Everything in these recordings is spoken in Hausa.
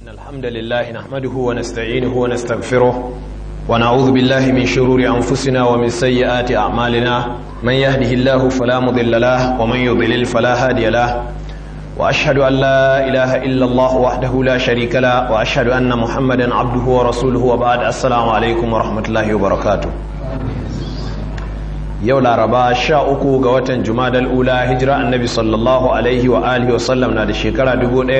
الحمد لله نحمده ونستعينه ونستغفره ونعوذ بالله من شرور أنفسنا ومن سيئات أعمالنا من يهده الله فلا مضل له ومن يضلل فلا هادي له وأشهد أن لا إله إلا الله وحده لا شريك له وأشهد أن محمدا عبده ورسوله وبعد السلام عليكم ورحمة الله وبركاته yau laraba sha uku ga watan jumadal ula hijira annabi sallallahu alaihi wa alihi wasallam na da shekara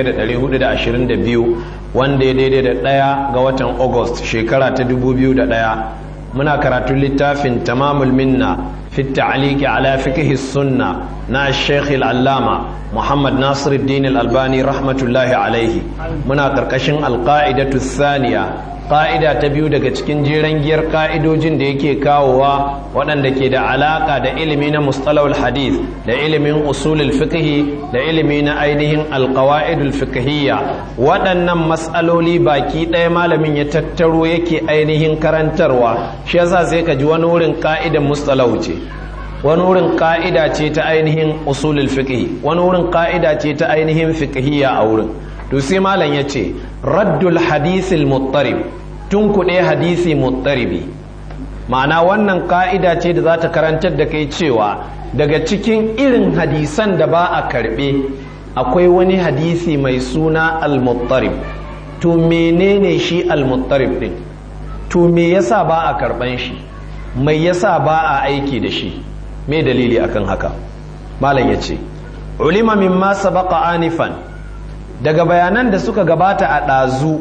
1422 wanda ya daidai da ɗaya ga watan august shekara ta 2001 muna karatun littafin tamamul minna fi ta'aliki ala fiqhi sunna na sheikh al-allama muhammad nasiruddin al-albani rahmatullahi alaihi muna karkashin alqa'idatu thaniya ƙa'ida ta biyu daga cikin jeren giyar ƙa'idojin da yake kawowa waɗanda ke da alaƙa da ilimi na mustalawul hadith da ilimin usulul fiqhi da ilimi na ainihin alƙawa'idul fiqhiyya waɗannan matsaloli baki ɗaya malamin ya tattaro yake ainihin karantarwa shi yasa sai ka ji wani wurin ƙa'idan mustalahu ce wani wurin ƙa'ida ce ta ainihin usulul fiqhi wani wurin ƙa'ida ce ta ainihin fiqhiyya a wurin to sai malam ya ce raddul hadisil muttarib tun kuɗe hadisi muttaribi ma'ana wannan ka'ida ce da za ta karantar da kai cewa daga cikin irin hadisan da ba a karɓe akwai wani hadisi mai suna al-muttarib to menene shi al-muttarib ɗin to me yasa ba a karɓan shi mai yasa ba a aiki da shi me dalili akan haka malam ya ce ulima mimma sabaqa anifan daga bayanan da suka gabata a ɗazu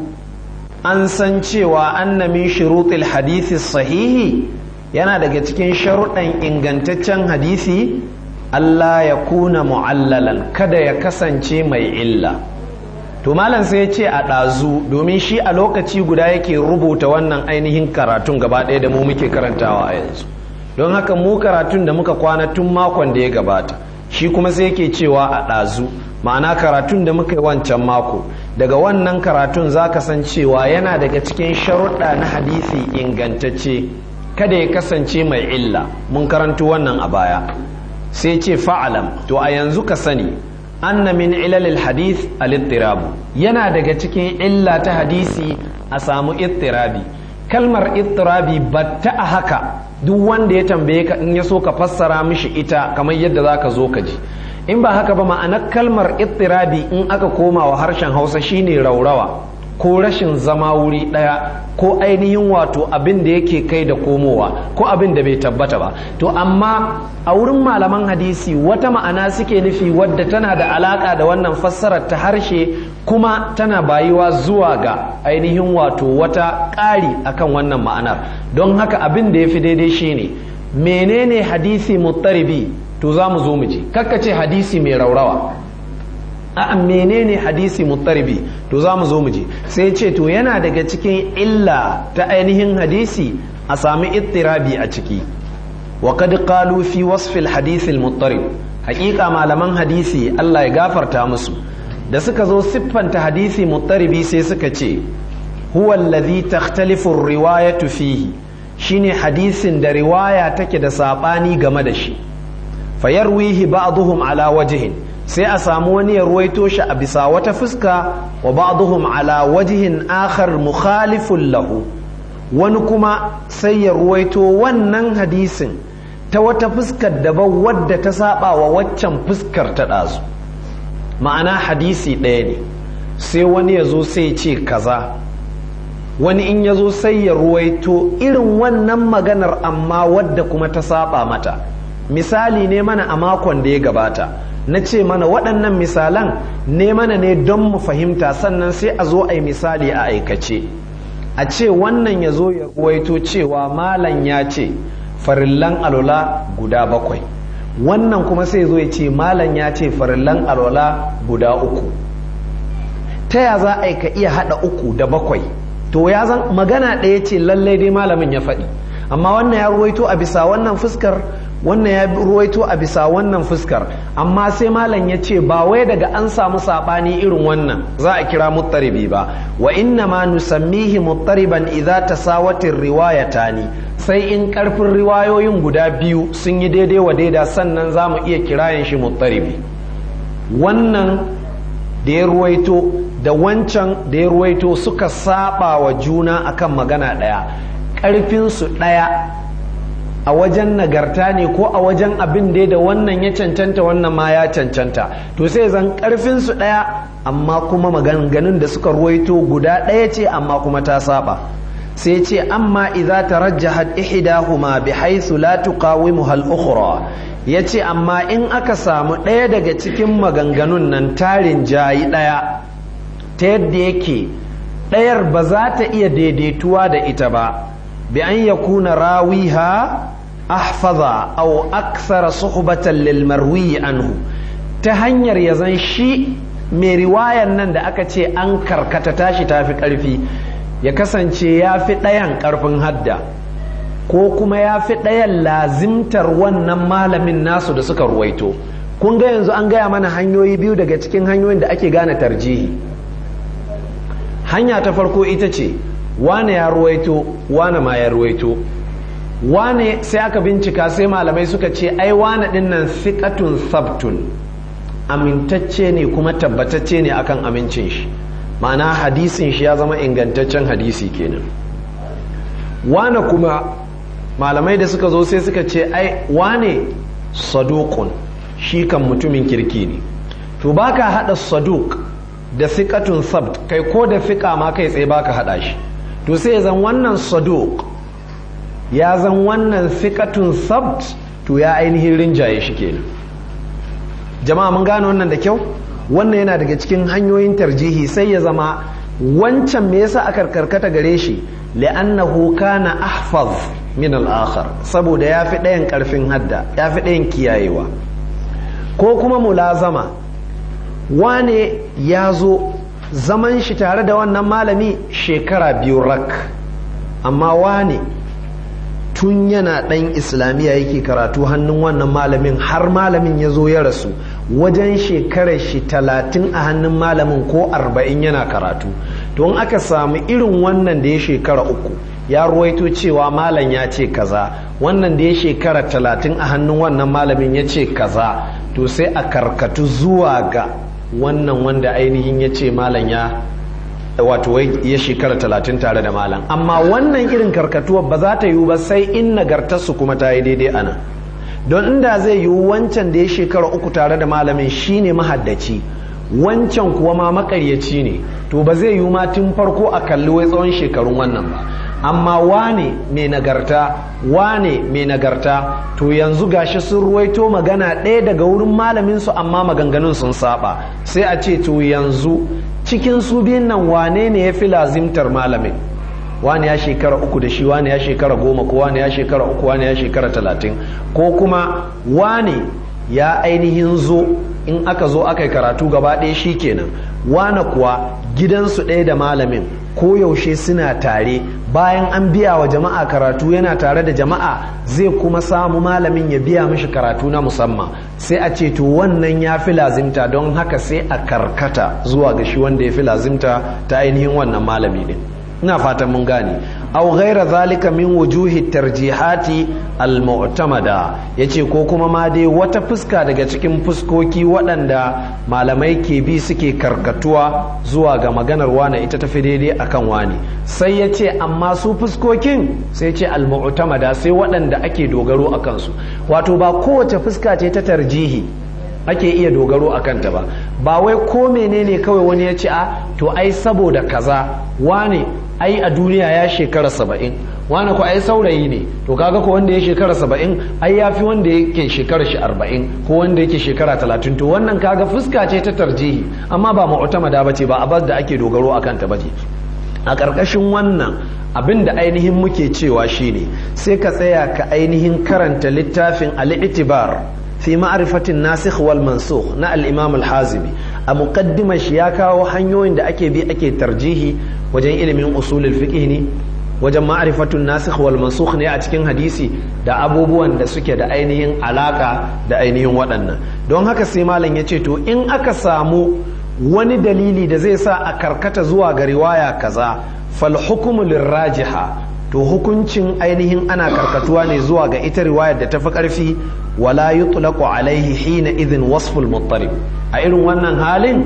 an san cewa anna min shuruɗil hadisi sahihi yana daga cikin sharuɗan ingantaccen hadisi Allah ya kuna mu'allalan kada ya kasance mai illa to malam sai ya ce a ɗazu domin shi a lokaci guda yake rubuta wannan ainihin karatun gaba ɗaya da mu muke karantawa a yanzu don haka mu karatun da muka kwana tun makon da ya gabata shi kuma sai yake cewa a ɗazu ma'ana karatun da muka yi wancan mako daga wannan karatun za ka san cewa yana daga cikin sharuɗa na hadisi ingantacce kada ya kasance mai illa mun karantu wannan a baya sai ce fa'alam to a yanzu ka sani anna min ilalil hadith al-ittirabu yana daga cikin illa ta hadisi a samu ittirabi kalmar ittirabi batta a haka duk wanda ya tambaye ka in ya so ka fassara mishi ita kamar yadda za ka zo ka ji in ba haka ba ma'anar kalmar ittirabi in aka koma wa harshen hausa shine raurawa ko rashin zama wuri ɗaya ko ainihin wato abin da yake kai da komowa ko abin da bai tabbata ba to amma a wurin malaman hadisi wata ma'ana suke nufi wadda tana da alaka da wannan fassarar ta harshe kuma tana bayuwa zuwa ga ainihin wato wata ƙari akan wannan ma'anar don haka abin da ya fi daidai shine menene hadisi muttaribi to za mu zo mu ji ce hadisi mai raurawa a menene hadisi muttaribi to za mu zo mu ji sai ce to yana daga cikin illa ta ainihin hadisi a sami ittirabi a ciki wa kad qalu fi wasfil hadisi muttarib haƙiƙa malaman hadisi Allah ya gafarta musu da suka zo siffanta hadisi muttaribi sai suka ce huwa allazi takhtalifu riwayatu fihi shine hadisin da riwaya take da sabani game da shi fayarwihi ba'dhum ala wajhin sai a samu wani ya ruwaito shi a bisa wata fuska wa ba'dhum ala wajhin akhar mukhalifun lahu wani kuma sai ya ruwaito wannan hadisin ta wata fuskar daban wadda ta saba wa waccan fuskar ta ɗazu ma'ana hadisi ɗaya ne sai wani ya zo sai ce kaza wani in ya zo sai ya ruwaito irin wannan maganar amma wadda kuma ta saba mata misali ne mana a makon da ya gabata na ce mana waɗannan misalan ne mana ne don mu fahimta sannan sai a zo a yi misali a aikace a ce wannan ya zo ya ruwaito cewa malam ya ce farillan alola guda bakwai wannan kuma sai zo ya ce malam ya ce farillan alola guda uku ta ya za a yi ka iya haɗa uku da bakwai to ya zan magana ɗaya ce lallai dai malamin ya faɗi amma wannan ya ruwaito a bisa wannan fuskar wannan ya ruwaito a bisa wannan fuskar amma sai malam ya ce ba wai daga an samu saɓani irin wannan za a kira muttaribi ba wa inna ma nusammihi muttariban idza tasawatir riwayatani sai in karfin riwayoyin guda biyu sun yi daidai wa daida sannan za mu iya kirayen shi muttaribi wannan da ya ruwaito da wancan da ya ruwaito suka saba wa juna akan magana ɗaya ƙarfinsu ɗaya a wajen nagarta ne ko a wajen abin da da wannan ya cancanta wannan ma ya cancanta to sai zan ƙarfinsu ɗaya amma kuma maganganun da suka ruwaito guda ɗaya ce amma kuma ta saba sai ce amma idza tarajjahat ihdahuma bi haythu la tuqawimuha al-ukhra yace amma in aka samu ɗaya daga cikin maganganun nan tarin jayi ɗaya ta yadda yake ɗayar ba za ta iya daidaituwa da ita ba bi an yakuna rawiha ahfaza aw akthara suhbatan lil marwi anhu ta hanyar ya zan shi mai riwayan nan da aka ce an karkata tashi tafi ƙarfi ya kasance ya fi ɗayan ƙarfin hadda ko kuma ya fi ɗayan lazimtar wannan malamin nasu da suka ruwaito kun ga yanzu an gaya mana hanyoyi biyu daga cikin hanyoyin da ake gane tarjihi hanya ta farko ita ce wane ya ruwaito wane ma ya ruwaito wane sai aka bincika sai malamai suka ce ai wane ɗin nan fiƙatun sabtun amintacce ne kuma tabbatacce ne akan amincin shi ma'ana hadisin shi ya zama ingantaccen hadisi kenan wane kuma malamai da suka zo sai suka ce ai wane sadukun shi kan mutumin kirki ne to baka hada saduk da fiqatun sabt kai ko da fiqa ma kai tsaye baka hada shi to sai zan wannan saduk ya zan wannan fiqatun sabt to ya ainihin rinjaye shi kenan jama'a mun gane wannan da kyau wannan yana daga cikin hanyoyin tarjihi sai ya zama wancan me yasa aka karkata gare shi li'annahu kana ahfaz min al-akhar saboda yafi ɗayan karfin hadda yafi ɗayan kiyayewa ko kuma mulazama wane ya zo zaman shi tare da wannan malami shekara biyu rak amma wane tun yana ɗan islamiyya yake karatu hannun wannan malamin har malamin ya zo ya rasu wajen shekarar shi talatin a hannun malamin ko arba'in yana karatu don aka samu irin wannan da ya shekara uku ya ruwaito cewa malam ya ce kaza wannan da ya shekara talatin a hannun wannan malamin ya ce kaza to sai a karkatu zuwa ga wannan wanda ainihin ya ce malam ya wato ya shekara talatin tare da malam amma wannan irin karkatuwa ba za ta yiwu ba sai in nagartarsu kuma ta yi daidai ana don inda zai yiwu wancan da ya shekara uku tare da malamin shine mahaddaci wancan kuwa ma makaryaci ne to ba zai yiwu ma tun farko a kalli wai tsawon shekarun wannan ba amma wane mai nagarta wane mai nagarta to yanzu gashi sun ruwaito magana ɗaya daga wurin malaminsu amma maganganun sun saba sai a ce to yanzu cikin su biyun nan wane ne ya fi lazimtar malamin wani ya shekara uku da shi wani ya shekara goma ko wani ya shekara uku wani ya shekara talatin ko kuma wani ya ainihin zo in aka zo aka yi karatu gaba ɗaya shi kenan wane kuwa gidansu ɗaya da malamin ko yaushe suna tare bayan an biya wa jama'a karatu yana tare da jama'a zai kuma samu malamin ya biya mishi karatu na musamman sai a ce to wannan ya fi lazimta don haka sai a karkata zuwa ga shi wanda ya fi lazimta ta ainihin wannan malami din ina fatan mun gane aw ghaira zalika min wujuhi tarjihati al-mu'tamada yace ko kuma ma dai wata fuska daga cikin fuskoki waɗanda malamai ke bi suke karkatuwa zuwa ga maganar wane ita tafi daidai akan wani sai yace amma su fuskokin sai ce al-mu'tamada sai waɗanda ake dogaro akan su wato ba kowace fuska ce ta tarjihi ake iya dogaro a kanta ba ba wai ko menene kawai wani ya ce a to ai saboda kaza wane ai a duniya ya shekara saba'in wane ko ai saurayi ne to kaga ko wanda ya shekara saba'in ai ya fi wanda yake shekara shi arba'in ko wanda yake shekara talatin to wannan kaga fuska ce ta tarjihi amma ba mu'tamada ba ce ba abas da ake dogaro a kanta ba ce a ƙarƙashin wannan abin da ainihin muke cewa shine sai ka tsaya ka ainihin karanta littafin al-itibar fi ma'rifatin nasikh wal mansukh na al-imam al-hazimi a muqaddimar shi ya kawo hanyoyin da ake bi ake tarjihi wajen ilimin usulul fiqh ne wajen ma'rifatun nasikh wal mansukh ne a cikin hadisi da abubuwan da suke da ainihin alaka da ainihin waɗannan don haka sai malam ya ce to in aka samu wani dalili da zai sa a karkata zuwa ga riwaya kaza fal hukmu lirrajiha to hukuncin ainihin ana karkatuwa ne zuwa ga ita riwayar da tafi karfi wala yutlaqu alaihi hina idhin wasful muttarib a irin wannan halin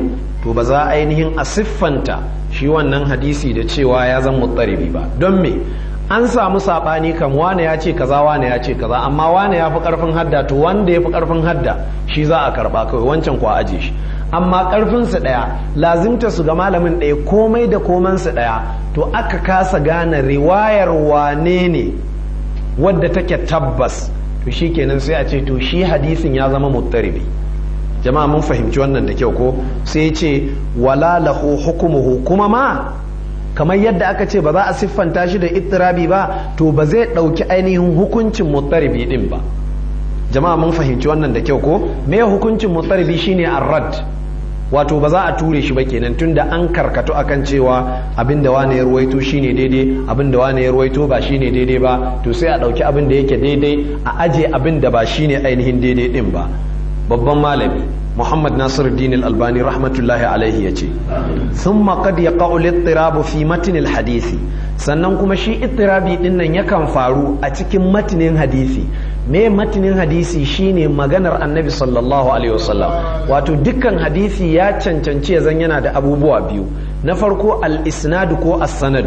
to ba za ainihin a siffanta shi wannan hadisi da cewa ya zan muttaribi ba don me an samu saɓani kan wane ya ce kaza wane ya ce kaza amma wane ya fi ƙarfin hadda to wanda ya fi ƙarfin hadda shi za a karɓa kawai wancan kuwa aje shi amma ƙarfinsu ɗaya lazimta su ga malamin ɗaya komai da komansu ɗaya to aka kasa gane riwayar wane ne wadda take tabbas to shi kenan sai a ce to shi hadisin ya zama muttaribi jama'a mun fahimci wannan da kyau ko sai ce wala lahu hukumuhu kuma ma kamar yadda aka ce ba za a siffanta shi da ittirabi ba to ba zai ɗauki ainihin hukuncin muttaribi din ba jama'a mun fahimci wannan da kyau ko me hukuncin muttaribi shine arrad wato ba za a ture shi ba kenan tunda an karkatu akan cewa abin da wane ya ruwaito shine daidai abin da wane ya ruwaito ba shine daidai ba to sai a ɗauki abin da yake daidai a aje abin da ba shine ainihin daidai din ba babban malami muhammad nasir din albani rahmatullahi alaihi ya ce sun qad yaqa'u al fi matn hadisi sannan kuma shi ittirabi din nan yakan faru a cikin matinin hadisi me matinin hadisi shine maganar annabi sallallahu alaihi wasallam wato dukkan hadisi ya cancanci ya zan yana da abubuwa biyu na farko al-isnadu ko as-sanadu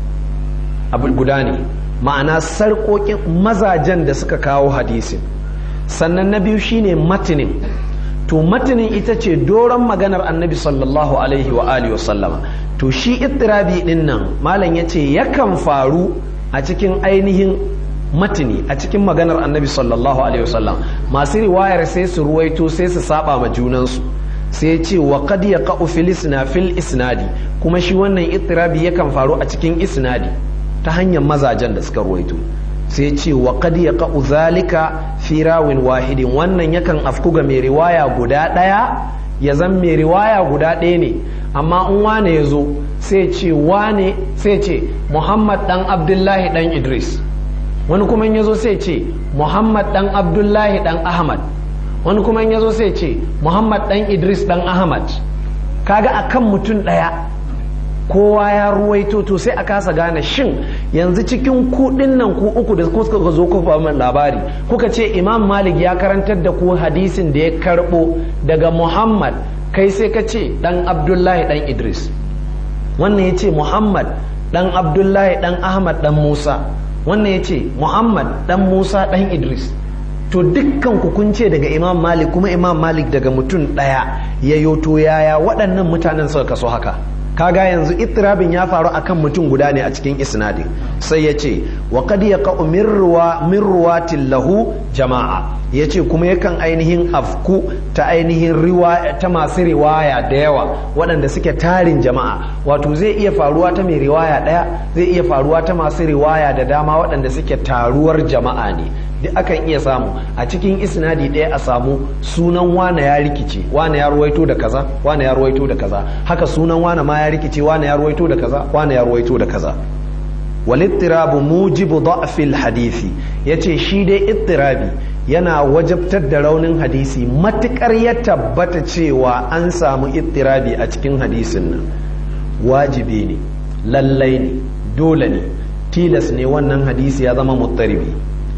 abu guda ne ma'ana sarƙoƙin mazajen da suka kawo hadisin sannan na biyu shine matinin to matinin ita ce doron maganar annabi sallallahu alaihi wa alihi wa sallama to shi ittirabi din nan malam yace yakan faru a cikin ainihin matini a cikin maganar annabi sallallahu alaihi wa sallam masu riwayar sai su ruwaito sai su saba ma junansu sai ce wa qad yaqa'u fil isna fil isnadi kuma shi wannan ittirabi yakan faru a cikin isnadi ta hanyar mazajen da suka ruwaito sai ce wa qad yaqa'u zalika fi rawin wahidin wannan yakan afku ga mai riwaya guda ɗaya ya zan mai riwaya guda ɗaya ne amma in wane ya zo sai ce wane sai ce muhammad dan abdullahi dan idris wani kuma ya zo sai ce muhammad dan abdullahi dan ahmad wani kuma ya zo sai ce muhammad dan idris dan ahmad kaga akan mutum ɗaya kowa ya ruwaito to sai a kasa gane shin yanzu cikin kuɗin nan ku uku da kuka zo ku min labari kuka ce imam malik ya karantar da ku hadisin da ya karɓo daga muhammad kai sai ka ce ɗan abdullahi ɗan idris wannan ya ce muhammad ɗan abdullahi ɗan ahmad ɗan musa wannan ya ce muhammad ɗan musa ɗan idris to dukkan ku kun ce daga imam malik kuma imam malik daga mutum ɗaya ya yoto yaya waɗannan mutanen suka kaso haka kaga yanzu ittirabin ya faru akan mutum guda ne a cikin isnadin sai ya ce wa qad yaqa'u min ruwa min ruwatin lahu jama'a yace kuma yakan ainihin afku ta ainihin riwaya ta masu riwaya da yawa waɗanda suke tarin jama'a wato zai iya faruwa ta mai riwaya ɗaya zai iya faruwa ta masu riwaya da dama waɗanda suke taruwar jama'a ne duk akan iya samu a cikin isnadi ɗaya a samu sunan wane ya rikice wane ya ruwaito da kaza wane ya ruwaito da kaza haka sunan wane ma ya rikice wane ya ruwaito da kaza wane ya ruwaito da kaza walittirabu mujibu da'fil hadisi yace shi dai ittirabi yana wajabtar da raunin hadisi matukar ya tabbata cewa an samu ittirabi a cikin hadisin nan wajibi ne lallai ne dole ne tilas ne wannan hadisi ya zama muttaribi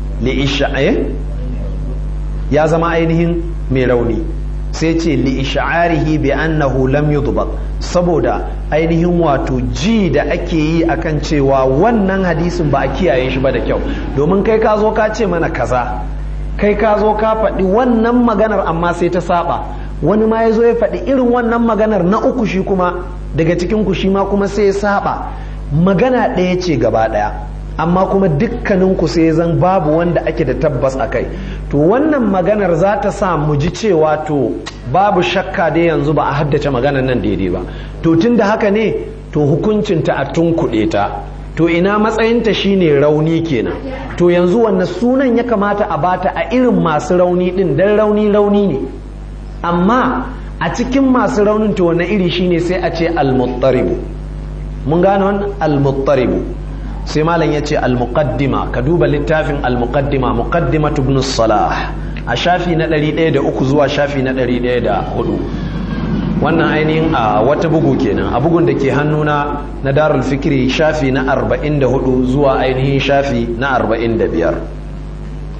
ya zama ainihin mai rauni sai ce li'isha'arihi bi annahu lam yudbaq saboda ainihin wato ji da ake yi akan cewa wannan hadisin ba a kiyaye shi ba da kyau domin kai ka zo ka ce mana kaza kai ka zo ka faɗi wannan maganar amma sai ta saba wani ma ya zo ya faɗi irin wannan maganar na uku shi kuma daga cikin ku shi ma kuma sai ya saba magana ɗaya ce gaba ɗaya amma kuma dukkaninku sai zan babu wanda ake da tabbas a kai to wannan maganar za ta sa mu ji cewa to babu shakka dai yanzu ba a haddace maganar nan daidai ba to tun da haka ne to hukuncinta a tunkuɗe ta to ina matsayinta shine rauni kenan to yanzu wanne sunan ya kamata a bata a irin masu rauni din dan rauni rauni ne amma a cikin masu raunin to wanne iri shine sai a ce al-muttaribu mun gane wannan al-muttaribu sai malam ya ce al-muqaddima ka duba littafin al-muqaddima muqaddima ibn salah a shafi na 103 zuwa shafi na 104 wannan ainihin a wata bugu kenan a bugun da ke hannuna na darul fikri shafi na 44 zuwa ainihin shafi na 45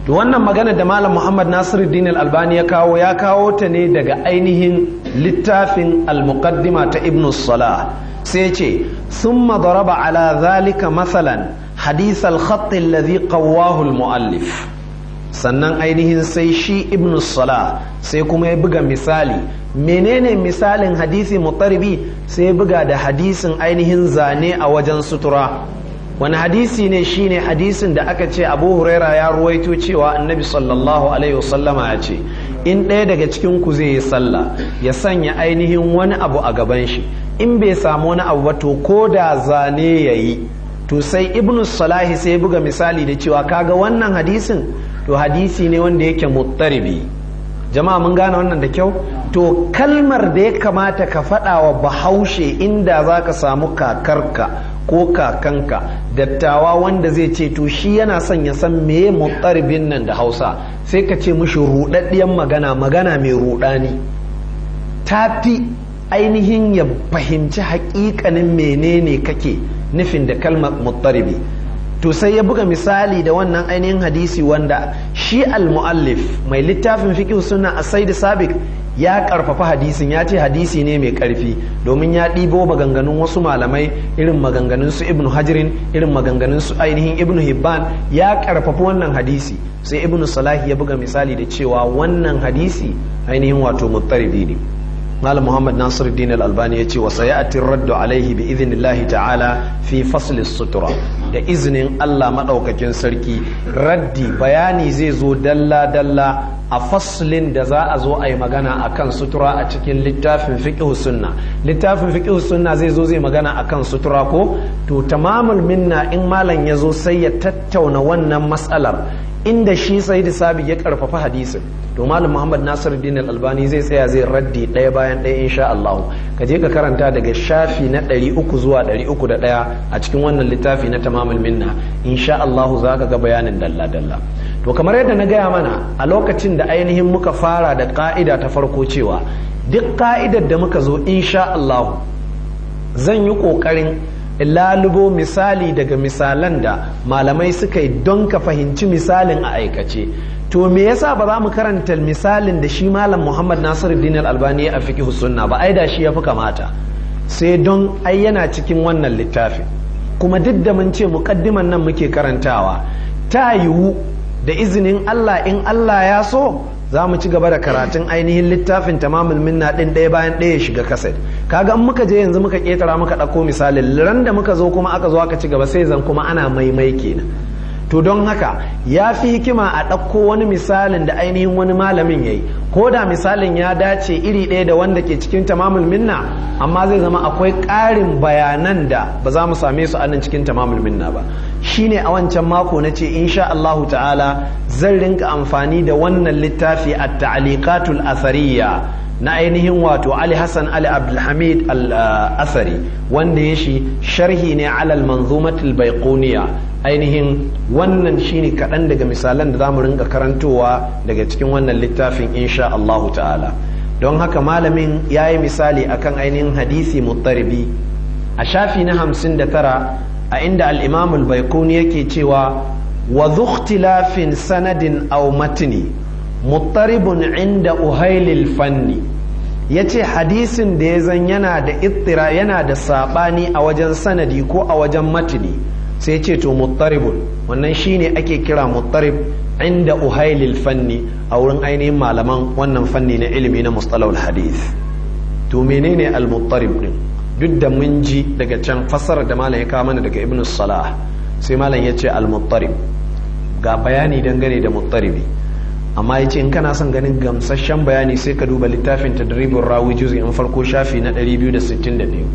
to wannan magana da malam muhammad nasiruddin al-albani ya kawo ya kawo ta ne daga ainihin littafin al-muqaddima ta ibn salah sai ce summa daraba ala zalika masalan hadith al-khatt alladhi qawwahu al-muallif sannan ainihin sai shi ibn salah sai kuma ya buga misali menene misalin hadisi mutarbi sai ya buga da hadisin ainihin zane a wajen sutura wani hadisi ne shine hadisin da aka ce abu huraira ya ruwaito cewa annabi sallallahu alaihi wasallama ya ce in ɗaya daga cikin ku zai yi sallah ya sanya ainihin wani abu a gaban shi in bai samu wani abu ba to ko da zane ya yi to sai ibn salahi sai buga misali da cewa kaga wannan hadisin to hadisi ne wanda yake muttaribi jama'a mun gane wannan da kyau to kalmar da ya kamata ka faɗa wa bahaushe inda za ka samu kakarka ko kakanka dattawa wanda zai ce to shi yana son ya san meye mutaribin nan da hausa sai ka ce mushi ruɗaɗɗiyan magana magana mai ruɗani ta fi ainihin ya fahimci haƙiƙanin menene kake nufin da kalmar mutaribi to sai ya buga misali da wannan ainihin hadisi wanda shi al-muallif mai littafin fiqh sunna as-said sabiq ya karfafa hadisin ya ce hadisi ne mai karfi domin ya ɗibo maganganun wasu malamai irin maganganun su ibnu hajirin irin maganganun su ainihin ibnu hibban ya karfafa wannan hadisi sai ibnu salahi ya buga misali da cewa wannan hadisi ainihin wato muttaribi ne malam muhammad nasiruddin al-albani ya ce wa sayati raddu alaihi bi idhnillahi ta'ala fi fasl sutura da izinin Allah madaukakin sarki raddi bayani zai zo dalla dalla a faslin da za a zo a yi magana akan sutura a cikin littafin fiqh sunna littafin fiqh sunna zai zo zai magana akan sutura ko to tamamul minna in malam ya zo sai ya tattauna wannan matsalar inda shi sai da sabi ya karfafa hadisin to malam muhammad nasir din albani zai tsaya zai raddi ɗaya bayan ɗaya insha Allah ka je ka karanta daga shafi na 300 zuwa 301 a cikin wannan littafi na tamamul minna insha Allah za ka ga bayanin dalla dalla to kamar yadda na gaya mana a lokacin da ainihin muka fara da ka'ida ta farko cewa duk ka'idar da muka zo insha Allah zan yi kokarin lalubo misali daga misalan da malamai suka yi don ka fahimci misalin a aikace to me yasa ba za mu karanta misalin da shi malam muhammad nasiruddin al-albani a fiqh sunna ba ai da shi yafi kamata sai don ai yana cikin wannan littafin kuma duk da mun ce muqaddiman nan muke karantawa ta yiwu da izinin Allah in Allah ya so za mu ci gaba da karatun ainihin littafin tamamul minna din ɗaya bayan ɗaya shiga kaset kaga in muka je yanzu muka ketara muka ɗauko misalin ran da muka zo kuma aka zo aka ci gaba sai zan kuma ana maimai kenan to don haka ya fi hikima a ɗauko wani misalin da ainihin wani malamin ya yi ko da misalin ya dace iri ɗaya da wanda ke cikin tamamul minna amma zai zama akwai ƙarin bayanan da ba za mu same su a nan cikin tamamul minna ba shine a wancan mako na ce insha Allahu ta'ala zan rinka amfani da wannan littafi a ta'aliqatul asariya na ainihin wato Ali Hassan Ali Abdulhamid al-Asari wanda ya shi sharhi ne alal manzumatul baiquniya ainihin wannan shine kaɗan daga misalan da zamu rinka karantowa daga cikin wannan littafin insha Allahu ta'ala don haka malamin ya yi misali akan ainihin hadisi muttaribi a shafi na hamsin da tara a inda al-imam al-baiquni yake cewa wa dhukhtilafin sanadin aw matni muttaribun inda uhailil fanni ya ce hadisin da ya zan yana da ittira yana da saɓani a wajen sanadi ko a wajen matini sai ce to muttaribun wannan shine ake kira muttarib inda uhailil fanni a wurin ainihin malaman wannan fanni na ilimi na mustalahul hadith to menene al-muttarib din duk da mun ji daga can fassarar da malam ya kawo mana daga ibn salah sai malam ya ce al-muttarib ga bayani dangane da muttaribi amma ya ce in kana son ganin gamsasshen bayani sai ka duba littafin tadribin rawi in farko shafi na 262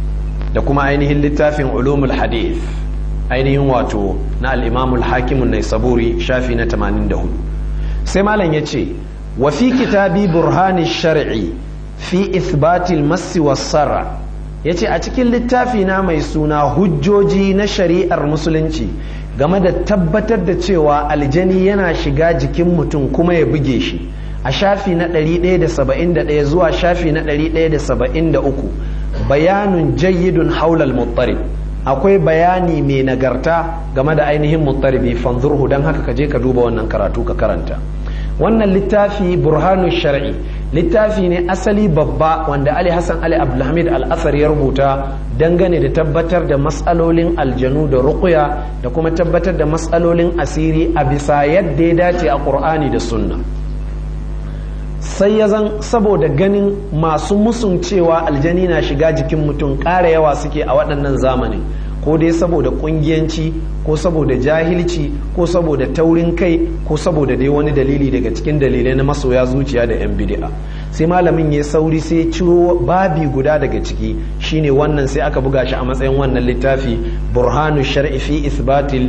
da kuma ainihin littafin ulumul hadith ainihin wato na al'imamul hakimun na saburi shafi na 84 sai malam ya ce wa fi kitabi burhani shar'i fi ithbatil massi wassara ya ce a cikin littafi na mai suna hujjoji na shari'ar musulunci game da tabbatar da cewa aljani yana shiga jikin mutum kuma ya buge shi a shafi na 171 zuwa shafi na 173 bayanun jayyidun haulal muttarib akwai bayani mai nagarta game da ainihin muttaribi fanzurhu don haka ka je ka duba wannan karatu ka karanta wannan littafi burhanu shar'i littafi ne asali babba wanda ali hassan ali abdulhamid al-asar ya rubuta dangane da tabbatar da matsalolin aljanu da ruqya da kuma tabbatar da matsalolin asiri a bisa yadda ya dace a qur'ani da sunna sai ya zan saboda ganin masu musun cewa aljani na shiga jikin mutum ƙara yawa suke a waɗannan zamanin ko dai saboda kungiyanci ko saboda jahilci ko saboda taurin kai ko saboda dai wani dalili daga cikin dalilai na masoya zuciya da 'yan bid'a sai malamin ya sauri sai ciro babi guda daga ciki shine wannan sai aka buga shi a matsayin wannan littafi burhanu shar'i fi isbatil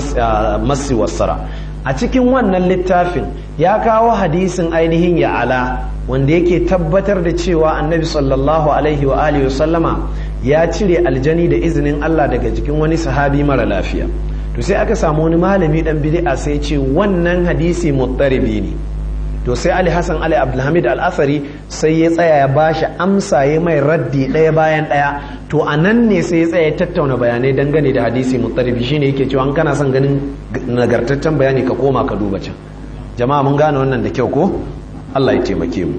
masi wasara a cikin wannan littafin ya kawo hadisin ainihin ya'ala wanda yake tabbatar da cewa annabi sallallahu alaihi wa alihi wa sallama ya cire aljani da izinin Allah daga jikin wani sahabi mara lafiya to sai aka samu wani malami dan bid'a sai ce wannan hadisi muttaribi ne to sai Ali Hassan Ali Abdulhamid Al-Asari sai ya tsaya ya bashi amsa ya mai raddi ɗaya bayan ɗaya to a nan ne sai ya tsaya ya tattauna bayanai dangane da hadisi muttaribi shine yake cewa an kana son ganin nagartaccen bayani ka koma ka duba can jama'a mun gane wannan da kyau ko Allah ya taimake mu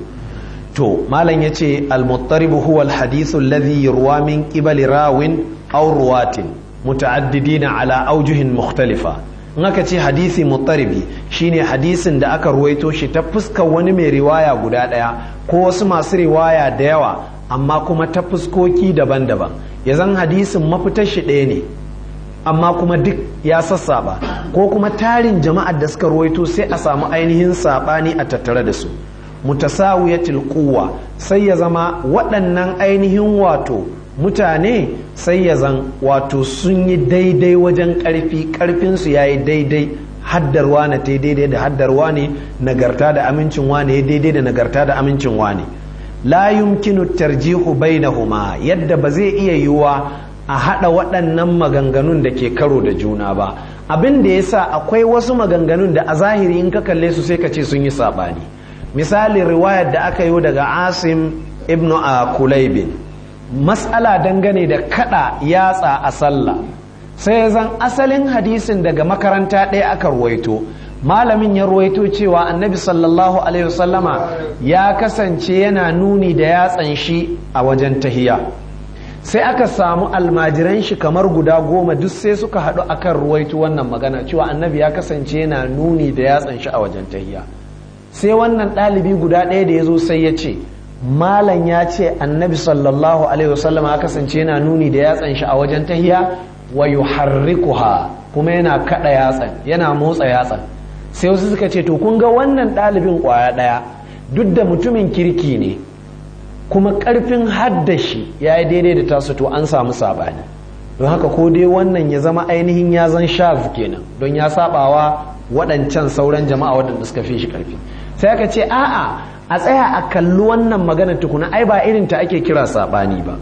to malam ya ce almuttaribu huwa alhadithu alladhi yurwa min qibali rawin aw ruwatin muta'addidina ala aujuhin mukhtalifa in aka ce hadisi muttaribi shine hadisin da aka ruwaito shi ta fuskar wani mai riwaya guda daya ko wasu masu riwaya da yawa amma kuma ta fuskoki daban-daban ya zan hadisin mafitar shi ɗaya ne amma kuma duk ya sassaba ko kuma tarin jama'ar da suka ruwaito sai a samu ainihin saɓani a tattare da su mutasawiyatil quwwa sai ya zama waɗannan ainihin wato mutane sai ya zan wato sun yi daidai wajen ƙarfi ƙarfinsu ya yi daidai haddarwa na ta daidai da haddarwa ne nagarta da amincin wane ya daidai da nagarta da amincin wane la yumkinu tarjihu bainahuma yadda ba zai iya yiwuwa a haɗa waɗannan maganganun da ke karo da juna ba abin da ya sa akwai wasu maganganun da a zahiri in ka kalle su sai ka ce sun yi saɓani misali riwayar da aka yi daga asim ibnu a kulaibin matsala dangane da kada yatsa a sallah sai zan asalin hadisin daga makaranta ɗaya aka ruwaito malamin ya ruwaito cewa annabi sallallahu alaihi wasallama ya kasance yana nuni da yatsan shi a wajen tahiya sai aka samu almajiran shi kamar guda goma duk sai suka haɗu akan ruwaito wannan magana cewa annabi ya kasance yana nuni da yatsan shi a wajen tahiya sai wannan ɗalibi guda ɗaya da ya zo sai ya ce malam ya ce annabi sallallahu alaihi wasallam ya kasance yana nuni da yatsan shi a wajen tahiya wa yuharrikuha kuma yana kada yatsan yana motsa yatsan sai wasu suka ce to kun ga wannan ɗalibin ƙwaya ɗaya duk da mutumin kirki ne kuma ƙarfin haddashi ya yi daidai da tasu to an samu saɓani don haka ko dai wannan ya zama ainihin ya zan shaz kenan don ya saɓawa waɗancan sauran jama'a waɗanda suka fi shi ƙarfi sai aka ce a'a a tsaya a kalli wannan magana tukuna ai ba irin ta ake kira saɓani ba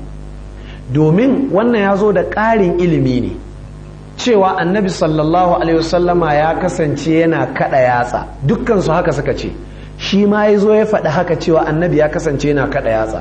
domin wannan ya zo da ƙarin ilimi ne cewa annabi sallallahu alaihi wasallama ya kasance yana kaɗa yatsa dukkan su haka suka ce shi ma ya zo ya faɗi haka cewa annabi ya kasance yana kaɗa yatsa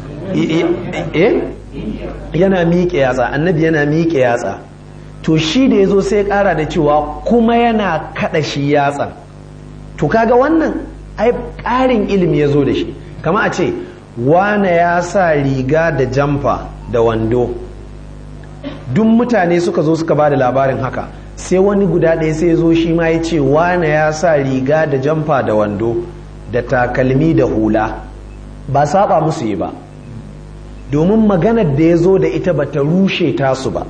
eh yana miƙe yatsa annabi yana miƙe yatsa to shi da ya zo sai ya ƙara da cewa kuma yana kaɗa shi yatsa to kaga wannan ai ƙarin ilimi ya zo da shi kama a ce wane ya sa riga da jamfa da wando duk mutane suka zo suka ba da labarin haka sai wani guda ɗaya sai zo shi ma ya ce wane ya sa riga da jamfa da wando da takalmi da hula ba saba musu yi ba domin maganar da ya zo da ita ba ta rushe tasu ba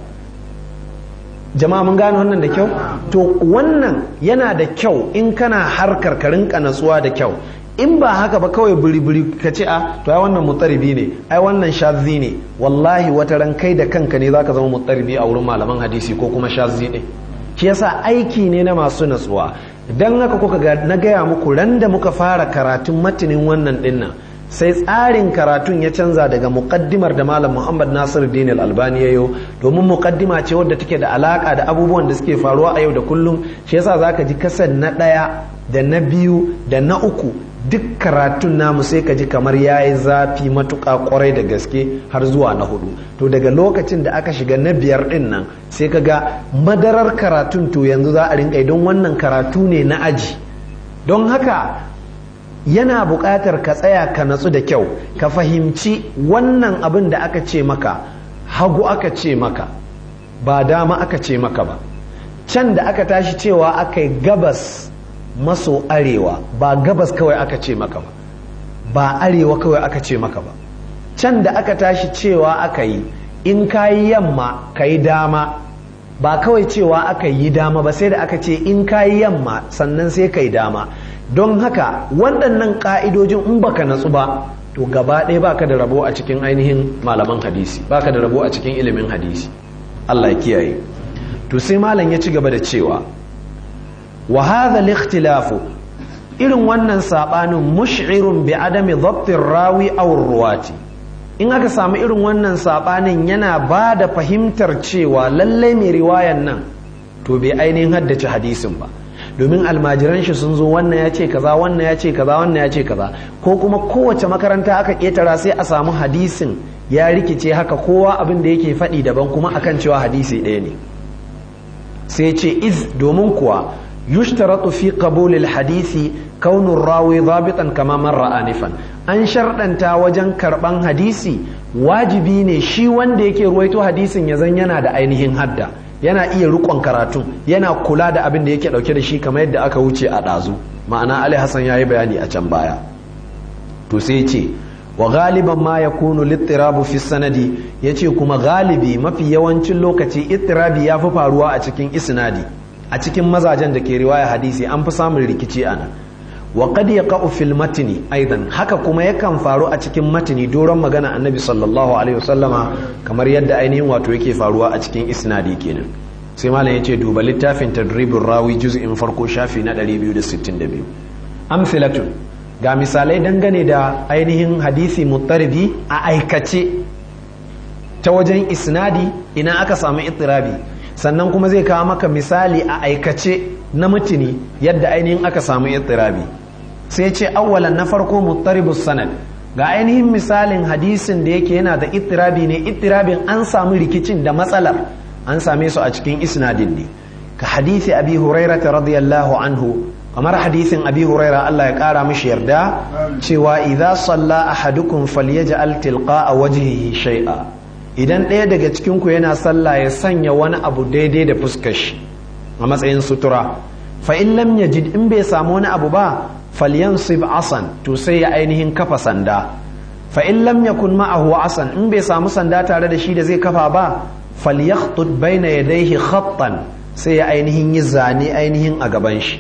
jama'a mun gane wannan da kyau to wannan yana da kyau in kana harkar ka rinka natsuwa da kyau in ba haka ba kawai biri-biri ka ce a to ai wannan mutsaribi ne ai wannan shazzi ne wallahi wata ran kai da kanka ne zaka zama mutsaribi a wurin malaman hadisi ko kuma shazzi ne shi yasa aiki ne na masu natsuwa dan haka kuka ga na gaya muku ran da muka fara karatun matinin wannan dinnan sai tsarin karatun ya canza daga muqaddimar da malam Muhammad Nasir Din Al-Albani yayo domin muqaddima ce wadda take da alaka da abubuwan da suke faruwa a yau da kullum shi yasa zaka ji kasar na daya da na biyu da na uku duk karatun namu sai ka ji kamar ya yi zafi matuƙa kwarai da gaske har zuwa na hudu to daga lokacin da aka shiga na biyar din nan sai ka ga madarar karatun to yanzu za a rinka don wannan karatu ne na aji don haka yana buƙatar ka tsaya ka natsu da kyau ka fahimci wannan abin da aka ce maka hagu aka ce maka ba dama aka ce maka ba can da aka tashi cewa aka yi gabas maso arewa ba gabas kawai aka ce maka ba ba arewa kawai aka ce maka ba can da aka tashi cewa aka yi in ka yi yamma ka yi dama ba kawai cewa aka yi dama ba sai da aka ce in ka yi yamma sannan sai ka yi dama don haka waɗannan ƙa'idojin in baka natsu ba to gaba ɗaya baka da rabo a cikin ainihin malaman hadisi baka da rabo a cikin ilimin hadisi Allah ya kiyaye to sai malam ya ci gaba da cewa wa hadha al-ikhtilafu irin wannan sabanin mush'irun bi adami dhabtir rawi aw ruwati in aka samu irin wannan sabanin yana ba da fahimtar cewa lallai mai riwayan nan to bai ainihin haddace hadisin ba domin almajiran shi sun zo wannan ya ce kaza wannan ya ce kaza wannan ya ce kaza ko kuma kowace makaranta aka ketara sai a samu hadisin ya rikice haka kowa abin da yake faɗi daban kuma akan cewa hadisi ɗaya ne sai ce iz domin kuwa yushtaratu fi qabulil hadisi kaunun rawi zabitan kama marra anifan an sharɗanta wajen karɓan hadisi wajibi ne shi wanda yake ruwaito hadisin ya zan yana da ainihin hadda yana iya rikon karatu yana kula da abin da yake ɗauke da shi kamar yadda aka wuce a ɗazu ma'ana ali hassan ya yi bayani a can baya to sai ce wa galiban ma ya kunu littirabu fi sanadi ya ce kuma galibi mafi yawancin lokaci ittirabi ya fi faruwa a cikin isnadi a cikin mazajen da ke riwaya hadisi an fi samun rikici a nan wa qad yaqa'u fil matni aidan haka kuma yakan faru a cikin matni doron magana annabi sallallahu alaihi wasallama kamar yadda ainihin wato yake faruwa a cikin isnadi kenan sai malam yace duba littafin tadribur rawi juz'in farko shafi na 262 amsalatun ga misalai dangane da ainihin hadisi muttaridi a aikace ta wajen isnadi ina aka samu ittirabi sannan kuma zai kawo maka misali a aikace na mutuni yadda ainihin aka samu ittirabi sai ce awwalan na farko muttaribus sanad ga ainihin misalin hadisin da yake yana da ittirabi ne ittirabin an samu rikicin da matsalar an same su a cikin isnadin ne ka hadisi abi hurairah radiyallahu anhu kamar hadisin abi huraira Allah ya kara mishi yarda cewa idza salla ahadukum falyaj'al tilqa'a wajhihi shay'a idan ɗaya daga cikin ku yana sallah ya sanya wani abu daidai da fuskar shi a matsayin sutura fa in lam yajid in bai samu wani abu ba falyansib asan to sai ya ainihin kafa sanda fa in lam yakun ma'ahu asan in bai samu sanda tare da shi da zai kafa ba falyakhtut baina yadayhi khattan sai ya ainihin yi zane ainihin a gaban shi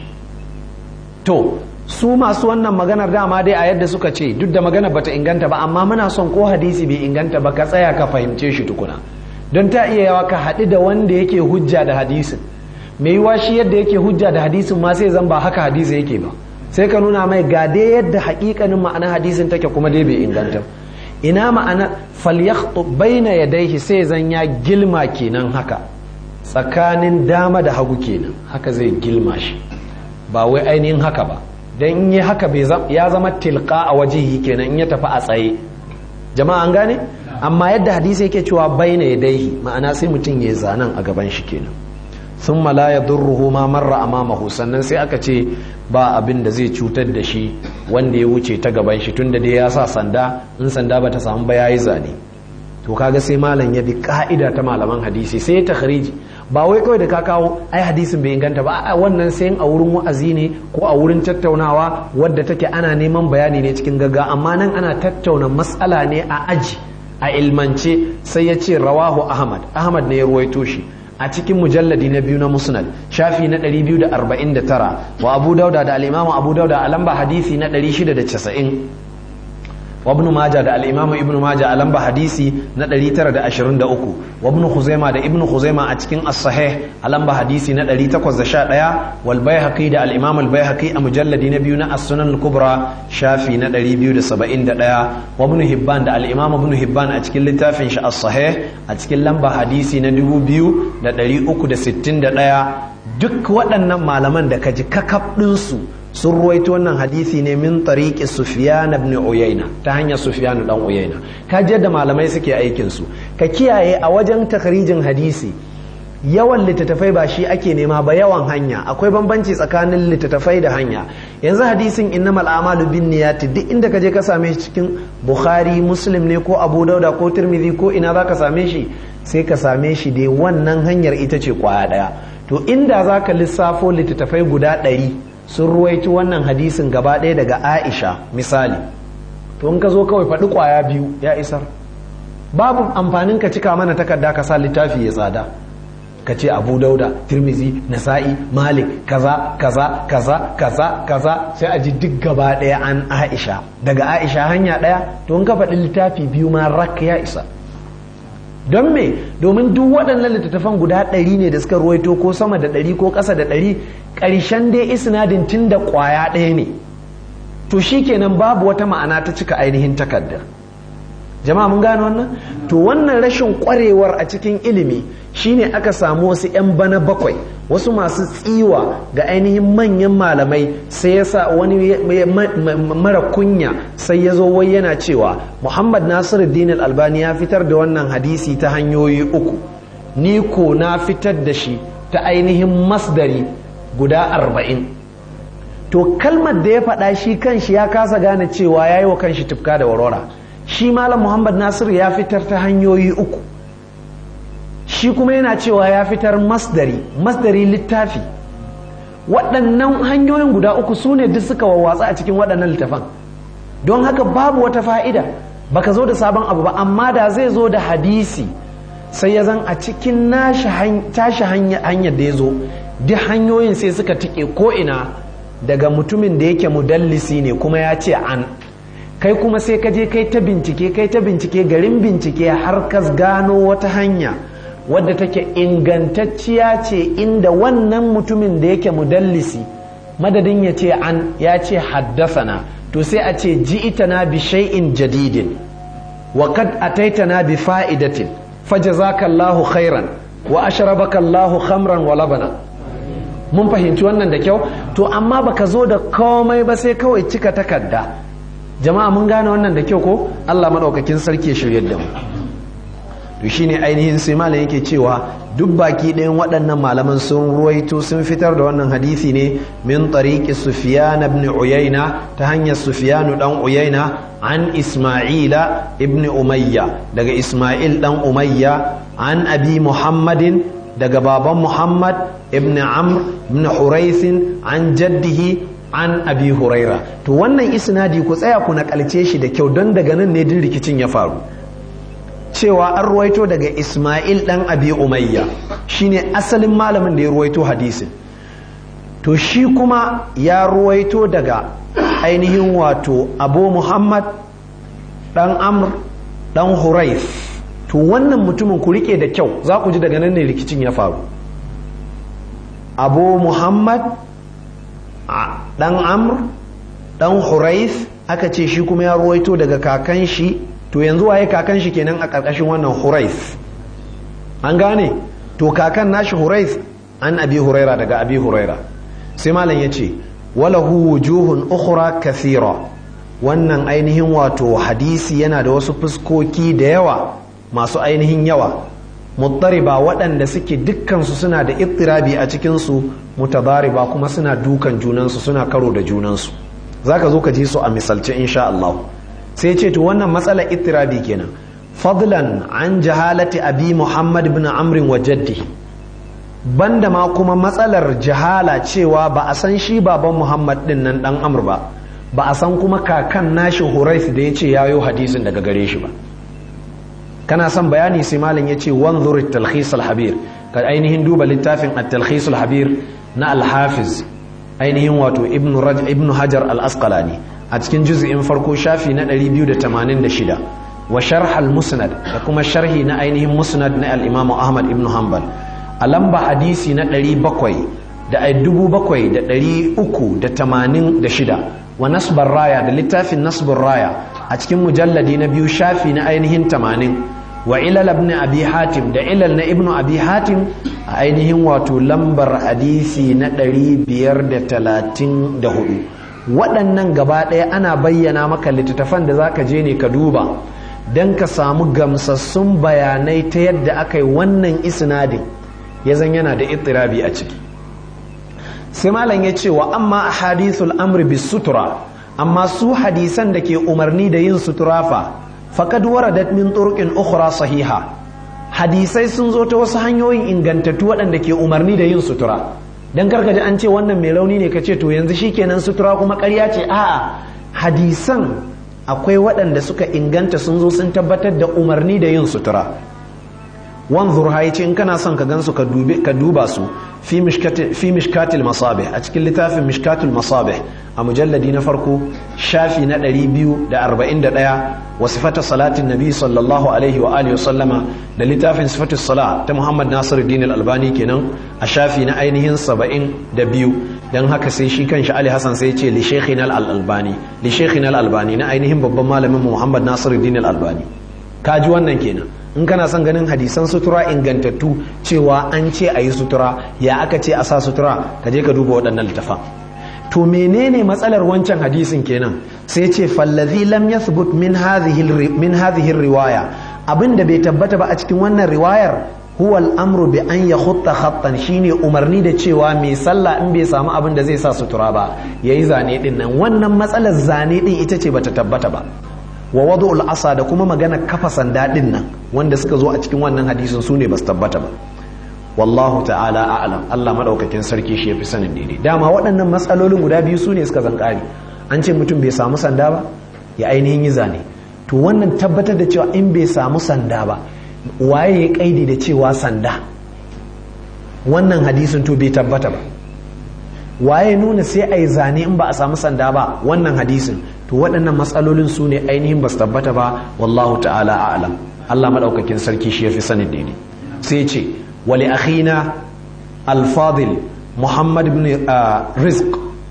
to su masu wannan maganar dama dai a yadda suka ce duk da maganar bata inganta ba amma muna son ko hadisi bai inganta ba ka tsaya ka fahimce shi tukuna don ta iya yawa ka haɗu da wanda yake hujja da hadisin mai yiwa shi yadda yake hujja da hadisin ma sai zan ba haka hadisi yake ba sai ka nuna mai ga dai yadda haƙiƙanin ma'ana hadisin take kuma dai bai inganta ina ma'ana falyakhtu baina yadayhi sai zan ya gilma kenan haka tsakanin dama da hagu kenan haka zai gilma shi ba wai ainihin haka ba don in yi haka ya zama tilka a wajihi kenan in ya tafi a tsaye jama'a an gane amma yadda hadisi yake cewa baina yadaihi ma'ana sai mutum ya zanen a gaban shi kenan sun mala ya durruhu ma marra amamahu sannan sai aka ce ba abin da zai cutar da shi wanda ya wuce ta gaban shi tunda dai ya sa sanda in sanda bata samu ba yayi zane to kaga sai malam ya bi ka'ida ta malaman hadisi sai ta khariji ba wai kawai da ka kawo ai hadisin bai inganta ba a wannan sai a wurin wa'azi ne ko a wurin tattaunawa wadda take ana neman bayani ne cikin gagga amma nan ana tattauna matsala ne a aji a ilmance sai ya ce rawahu ahmad ahmad ne ya ruwaito shi a cikin mujalladi na biyu na musnad shafi na 249 wa abu dauda da al-imamu abu dauda a lamba hadisi na 690 وابن ماجه ده الامام ابن ماجه a lamba hadisi na 923 wa ibn khuzaima da ibn khuzaima a cikin as-sahih a lamba hadisi na 811 wal baihaqi da al-imam al-baihaqi a mujalladi na biyu na as-sunan al-kubra shafi na 271 wa ibn hibban da al-imam ibn hibban a cikin littafin shi as-sahih a cikin lamba hadisi na 2361 duk waɗannan malaman da kaji kakab ɗinsu sun ruwaito wannan hadisi ne min tariqi sufyan ibn uyayna ta hanyar sufyan dan uyayna ka je da malamai suke aikin su ka kiyaye a wajen takrijin hadisi yawan littattafai ba shi ake nema ba yawan hanya akwai bambanci tsakanin littattafai da hanya yanzu hadisin innamal a'malu bin niyyati duk inda ka je ka same shi cikin bukhari muslim ne ko abu dauda ko tirmidhi ko ina zaka same shi sai ka same shi dai wannan hanyar ita ce kwaya daya to inda zaka lissafo littattafai guda ɗari sun ruwaito wannan hadisin gaba ɗaya daga aisha misali to in ka zo kawai faɗi kwaya biyu ya isar babu amfanin ka cika mana takarda ka sa littafi ya tsada ka ce abu dauda tirmizi nasa'i malik kaza kaza kaza kaza kaza sai a ji duk gaba ɗaya an aisha daga aisha hanya ɗaya to in ka faɗi littafi biyu ma rak ya isa don me domin duk waɗannan littattafan guda ɗari ne da suka ruwaito ko sama da ɗari ko ƙasa da ɗari ƙarshen dai isnadin tun da ƙwaya ɗaya ne to shi kenan babu wata ma'ana ta cika ainihin takardar jama'a mun gane wannan to wannan rashin ƙwarewar a cikin ilimi shine aka samu wasu 'yan bana bakwai wasu masu tsiwa ga ainihin manyan malamai sai ya sa wani mara kunya sai ya zo wai yana cewa muhammad nasiruddin albani ya fitar da wannan hadisi ta hanyoyi uku ni ko na fitar da shi ta ainihin masdari guda arba'in to kalmar da ya faɗa shi kanshi ya kasa gane cewa ya yi wa kanshi tufka da warwara shi malam muhammad nasiru ya fitar ta hanyoyi uku shi kuma yana cewa ya fitar masdari masdari littafi waɗannan hanyoyin guda uku su ne duk suka wawwatsa a cikin waɗannan littafan don haka babu wata fa'ida baka zo da sabon abu ba amma da zai zo da hadisi sai ya zan a cikin tashi hanyar da ya zo duk hanyoyin sai suka tike ko'ina daga mutumin da yake mudallisi ne kuma ya ce an kai kuma sai ka je kai ta bincike kai ta bincike garin bincike har ka gano wata hanya wadda take ingantacciya ce inda wannan mutumin da yake mudallisi madadin ya ce an ya ce haddasana to sai a ce ji'itana bi shay'in jadidin wa kad ataitana bi fa'idatin fajazakallahu khairan wa ashrabaka Allahu khamran wa labana mun fahimci wannan da kyau to amma baka zo da komai ba sai kawai cika takarda jama'a mun gane wannan da kyau ko Allah madaukakin sarki ya shiryar da mu to shine ainihin sai malam yake cewa duk baki ɗayan waɗannan malaman sun ruwaito sun fitar da wannan hadisi ne min tariqi sufyan ibn uyayna ta hanyar sufyan dan uyayna an isma'ila ibn umayya daga isma'il dan umayya an abi muhammadin daga baban muhammad ibn amr ibn huraisin an jaddihi an abi huraira to wannan isnadi ku tsaya ku nakalce shi da kyau don daga nan ne din rikicin ya faru cewa an ruwaito daga Ismail ɗan Abi Umayya shine asalin malamin da ya ruwaito hadisin to shi kuma ya ruwaito daga ainihin wato Abu Muhammad ɗan Amr ɗan Huraif to wannan mutumin ku rike da kyau za ku ji daga nan ne rikicin ya faru Abu Muhammad ɗan Amr ɗan Huraif aka ce shi kuma ya ruwaito daga kakan shi to yanzu waye kakan shi kenan a ƙarƙashin wannan hurais an gane to kakan nashi hurais an abi huraira daga abi huraira sai malam ya ce walahu wujuhun ukhra kathira wannan ainihin wato hadisi yana da wasu fuskoki da yawa masu ainihin yawa muttariba waɗanda suke dukkansu suna da ittirabi a cikinsu mutadariba kuma suna dukan junansu suna karo da junansu zaka zo ka ji su a misalce insha Allah sai ce to wannan matsala ittirabi kenan fadlan an jahalati abi muhammad ibn amr wa jaddi banda ma kuma matsalar jahala cewa ba a san shi baban muhammad din nan dan amr ba ba a san kuma kakan nashi hurais da ya ce yayo hadisin daga gare shi ba kana son bayani sai malam ya ce wanzur talkhis al-habir ka ainihin duba littafin at-talkhis al-habir na al-hafiz ainihin wato ibnu raj ibnu hajar al-asqalani a cikin juz'in farko shafi na 286 wa sharh al-musnad da kuma sharhi na ainihin musnad na al-imam ahmad ibn hanbal a lamba hadisi na 700 da 7386 wa nasbar raya da littafin nasbar raya a cikin mujalladi na biyu shafi na ainihin 80 wa ilal ibn abi hatim da ilal na ibnu abi hatim a ainihin wato lambar hadisi na 534 waɗannan gaba ɗaya ana bayyana maka littattafan da za ka je ne ka duba don ka samu gamsassun bayanai ta yadda aka yi wannan isnadin ya zan yana da itirabi a ciki sai malam ya ce wa amma a hadithul amri bis sutura amma su hadisan da ke umarni da yin sutura fa faqad waradat min turqin ukhra sahiha hadisai sun zo ta wasu hanyoyin ingantattu waɗanda ke umarni da yin sutura dan karkaji an ce wannan mai rauni ne kace to yanzu shikenan sutura kuma ƙarya ce a'a hadisan akwai waɗanda suka inganta sun zo sun tabbatar da umarni da yin sutura wanzur ha yace in kana son ka gansu ka duba su fi mishkatil masabih a cikin littafin mishkatul masabih a mujalladi na farko shafi na 241 wa sifata salatin nabi sallallahu alaihi wa alihi sallama da littafin sifatus sala ta muhammad nasiruddin al-albani kenan a shafi na ainihin 72 dan haka sai shi kanshi ali hasan sai ce li shaykhina al-albani li shaykhina al-albani na ainihin babban malamin muhammad nasiruddin al-albani kaji wannan kenan in kana son ganin hadisan sutura ingantattu cewa an ce a yi sutura ya aka ce a sa sutura ka je ka duba waɗannan littafan to menene matsalar wancan hadisin kenan sai ce fallazi lam yathbut min hadhihi min hadhihi riwaya abinda bai tabbata ba a cikin wannan riwayar huwa al-amru bi an yakhutta khattan shine umarni da cewa mai sallah in bai samu abin da zai sa sutura ba yayi zane din nan wannan matsalar zane din ita ce bata tabbata ba wa wadu asa da kuma magana kafa sanda din nan wanda suka zo a cikin wannan hadisin su ne ba su tabbata ba wallahu ta'ala a'lam Allah madaukakin sarki shi yafi sanin daidai dama waɗannan matsalolin guda biyu su ne suka zankari an ce mutum bai samu sanda ba ya ainihin yi zane to wannan tabbatar da cewa in bai samu sanda ba waye ya kaidi da cewa sanda wannan hadisin to bai tabbata ba waye nuna sai a yi zane in ba a samu sanda ba wannan hadisin to waɗannan matsalolin su ne ainihin ba su tabbata ba wallahu ta'ala a'lam Allah maɗaukakin sarki shi ya fi sanin daidai sai ce wali akhina al-fadil muhammad ibn rizq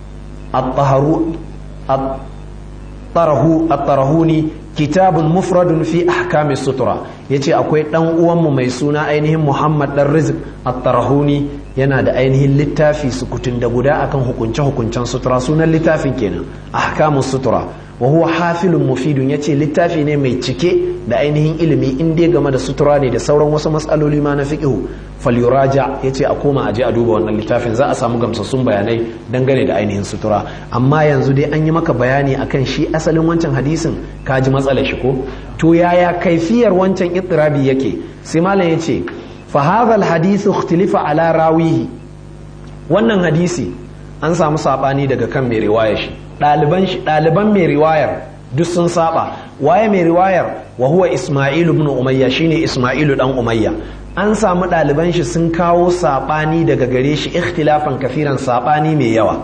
at-tarahuni kitabun mufradun fi ahkamis sutura yace akwai dan uwanmu mai suna ainihin muhammad dan rizq at-tarahuni yana da ainihin littafi sukutun da guda akan hukunce hukuncen sutura sunan littafin kenan ahkamus sutura wa huwa hafilun mufidun yace littafi ne mai cike da ainihin ilimi in dai game da sutura ne da sauran wasu matsaloli ma na fiqhu falyuraja yace a koma aje a duba wannan littafin za a samu gamsassun bayanai dangane da ainihin sutura amma yanzu dai an yi maka bayani akan shi asalin wancan hadisin ka ji matsalar shi ko to yaya kaifiyar wancan itirabi yake sai malam yace fa hadha alhadith ikhtilifa ala rawihi wannan hadisi an samu sabani daga kan mai riwaya shi ɗaliban shi ɗaliban mai riwayar duk sun saba waye mai riwayar wa huwa isma'ilu ibn umayya shine isma'ilu dan umayya an samu ɗaliban shi sun kawo sabani daga gare shi ikhtilafan kafiran sabani mai yawa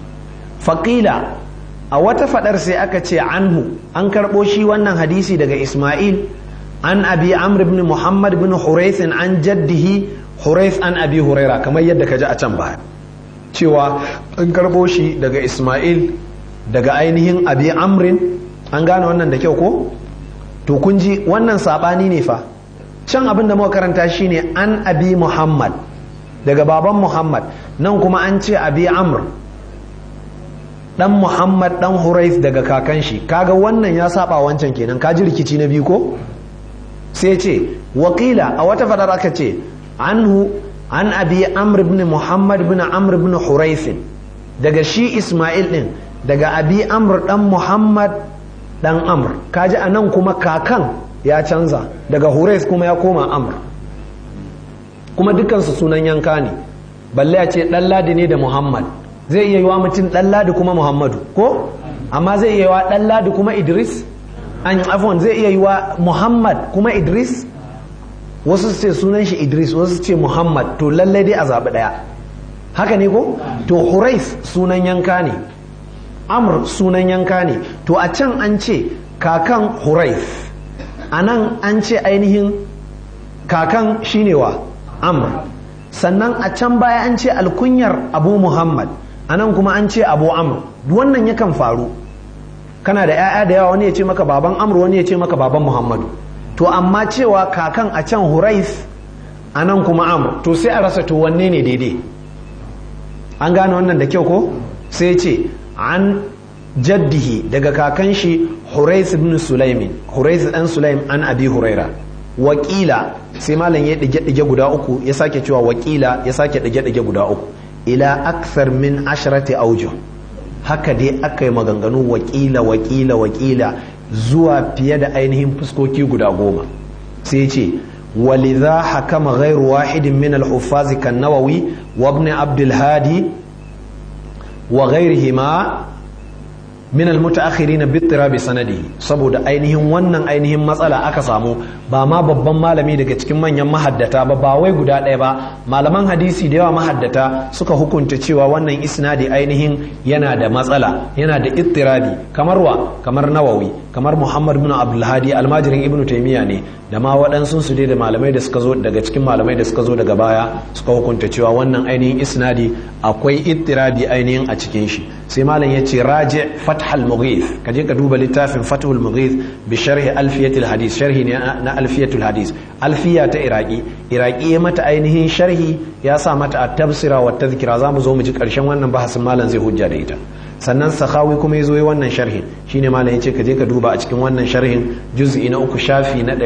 faqila a wata fadar sai aka ce anhu an karɓo shi wannan hadisi daga isma'il an abi amr ibn muhammad ibn hurayth an jaddihi hurayth an abi huraira kamar yadda ka ji a can baya cewa an karɓo shi daga isma'il daga ainihin abi amrin an gane wannan da kyau ko to kun ji wannan sabani ne fa can abin da muka karanta shine an abi muhammad daga baban muhammad nan kuma an ce abi amr dan muhammad dan hurais daga kakan shi kaga wannan ya saba wancan kenan ka ji rikici na biyu ko sai ce wakila a wata fadar aka ce anhu an abi amr ibn muhammad ibn amr ibn hurais daga shi isma'il din daga abi amr dan muhammad dan amr kaji a nan kuma kakan ya canza daga hurais kuma ya koma amr kuma dukansu sunan yanka ne balle a ce dan ladi ne da muhammad zai iya yiwa mutum dan ladi kuma muhammadu ko amma zai iya yiwa dan ladi kuma idris an afwan zai iya yiwa muhammad kuma idris wasu su ce sunan shi idris wasu su ce muhammad to lallai dai a zaɓi ɗaya haka ne ko to hurais sunan yanka ne amr sunan yanka ne to a can an ce kakan hurais a nan an ce ainihin kakan shine wa amr sannan a can baya an ce alkunyar abu muhammad a nan kuma an ce abu amr wannan yakan faru kana da 'ya'ya da yawa wani ya ce maka baban amr wani ya ce maka baban muhammadu to amma cewa kakan a can hurais anan kuma amr to sai a rasa to wanne ne daidai an gane wannan da kyau ko sai ce an jaddihi daga kakan shi hurais ibn sulaimin hurais dan sulaim an abi huraira wakila sai malam ya dige dige guda uku ya sake cewa wakila ya sake dige dige guda uku ila akthar min asharati aujuh haka dai aka yi maganganu wakila wakila wakila zuwa fiye da ainihin fuskoki guda goma sai ce ولذا حكم غير واحد من الحفاظ كالنووي وابن عبد الهادي وغيرهما min almutaakhirin bi ittirabi sanadihi saboda ainihin wannan ainihin matsala aka samu ba ma babban malami daga cikin manyan mahaddata ba ba wai guda ɗaya ba malaman hadisi da yawa mahaddata suka hukunta cewa wannan isnadi ainihin yana da matsala yana da ittirabi kamar wa kamar nawawi kamar muhammad bin abdulhadi almajirin ibnu taymiya ne da ma waɗansu su dai da malamai da suka zo daga cikin malamai da suka zo daga baya suka hukunta cewa wannan ainihin isnadi akwai ittirabi ainihin a cikin shi sai malam ya ce raji fathal mughith ka je ka duba littafin fathul mughith bi sharhi alfiyatul hadis sharhi ne na alfiyatul hadis alfiya ta iraki iraki ya mata ainihin sharhi ya sa mata at-tafsira wa tadhkira zamu zo mu ji karshen wannan bahasin malam zai hujja da ita sannan sakhawi kuma ya zo yi wannan sharhin shine malam yace ka je ka duba a cikin wannan sharhin juz'i na uku shafi na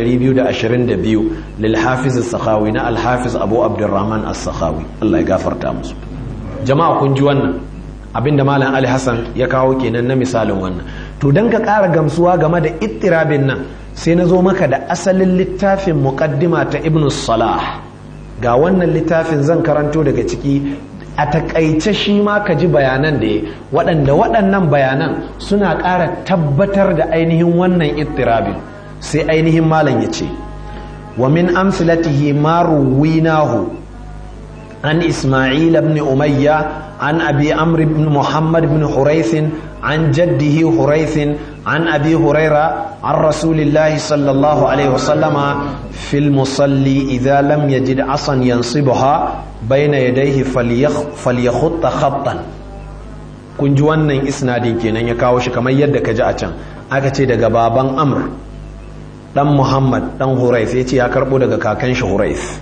222 lil hafiz as-sakhawi na al-hafiz abu abdurrahman as-sakhawi Allah ya gafarta musu jama'a kun ji wannan abinda malam ali hassan ya kawo kenan na misalin wannan to don ka ƙara gamsuwa game da ittirabin nan sai na zo maka da asalin littafin muqaddima ta ibn salah ga wannan littafin zan karanto daga ciki a takaice shi ma ka ji bayanan da ya waɗanda waɗannan bayanan suna ƙara tabbatar da ainihin wannan ittirabin sai ainihin malam ya ce wa min amsilatihi ma ruwinahu عن إسماعيل بن أمية عن أبي عمرو بن محمد بن حريث عن جده حريث عن أبي هريرة عن رسول الله صلى الله عليه وسلم في المصلي إذا لم يجد عصا ينصبها بين يديه فليخ فليخط خطا kun ji wannan isnadin kenan ya kawo shi kamar yadda ka ji a can aka ce daga baban amr dan muhammad dan hurais ya ce ya karbo daga kakan shi hurais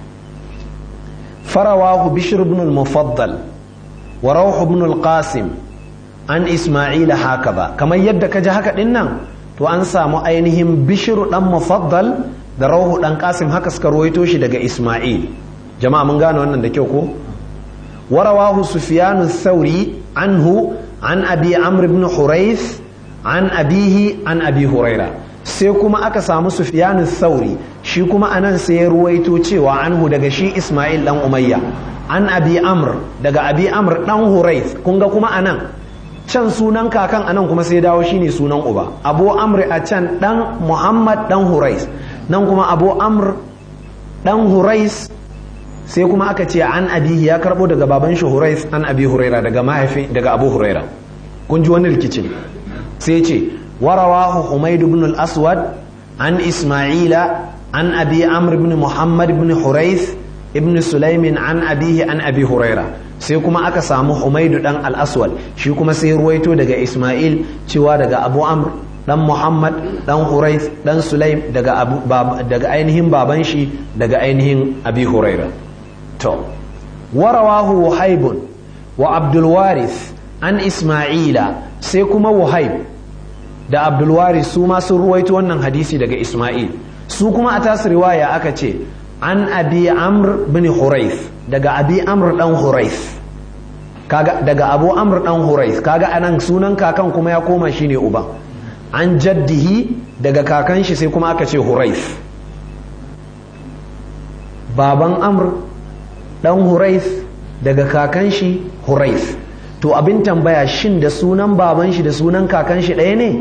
فرواه بشر بن المفضل وروح بن القاسم عن إسماعيل هكذا كما يدك جهك إنن to an samu ainihin bishiru dan mufaddal da rauhu dan kasim haka suka ruwaito shi daga isma'il jama'a mun gane wannan da kyau ko warawahu sufyanu thauri anhu an abi amr ibn hurais an abihi an abi huraira sai kuma aka samu sufyanu thauri shi kuma anan sai ya ruwaito cewa anhu daga shi Ismail dan Umayya an Abi Amr daga Abi Amr dan Hurais kun ga kuma anan can sunan kakan anan kuma sai dawo shine sunan uba Abu Amr a can dan Muhammad dan Hurais nan kuma Abu Amr dan Hurais sai kuma aka ce an abihi ya karbo daga baban shi Hurais an Abi Huraira daga mahaifi daga Abu Huraira kun ji wani rikicin sai ce warawahu Humayd ibn al-Aswad an Ismaila عن أبي عمرو بن محمد بن حريث ابن سليم عن أبيه عن أبي هريرة sai kuma aka samu Humaidu dan al-Aswad shi kuma sai ruwaito daga Ismail cewa daga Abu Amr dan Muhammad dan Hurayth dan Sulaim daga Abu daga ainihin baban shi daga ainihin Abi Huraira to warawahu Wahaib wa Abdul Warith an Ismaila sai kuma Wahib da Abdul Warith su ma sun ruwaito wannan hadisi daga Ismail su kuma a tasu riwaya aka ce an abi amr bin huraif daga abi amr dan huraif kaga daga abu amr dan huraif kaga anan sunan kakan kuma ya koma shine uba an jaddihi daga kakan shi sai kuma aka ce huraif baban amr dan huraif daga kakan shi huraif to abin tambaya shin da sunan baban shi da sunan kakan shi ɗaya ne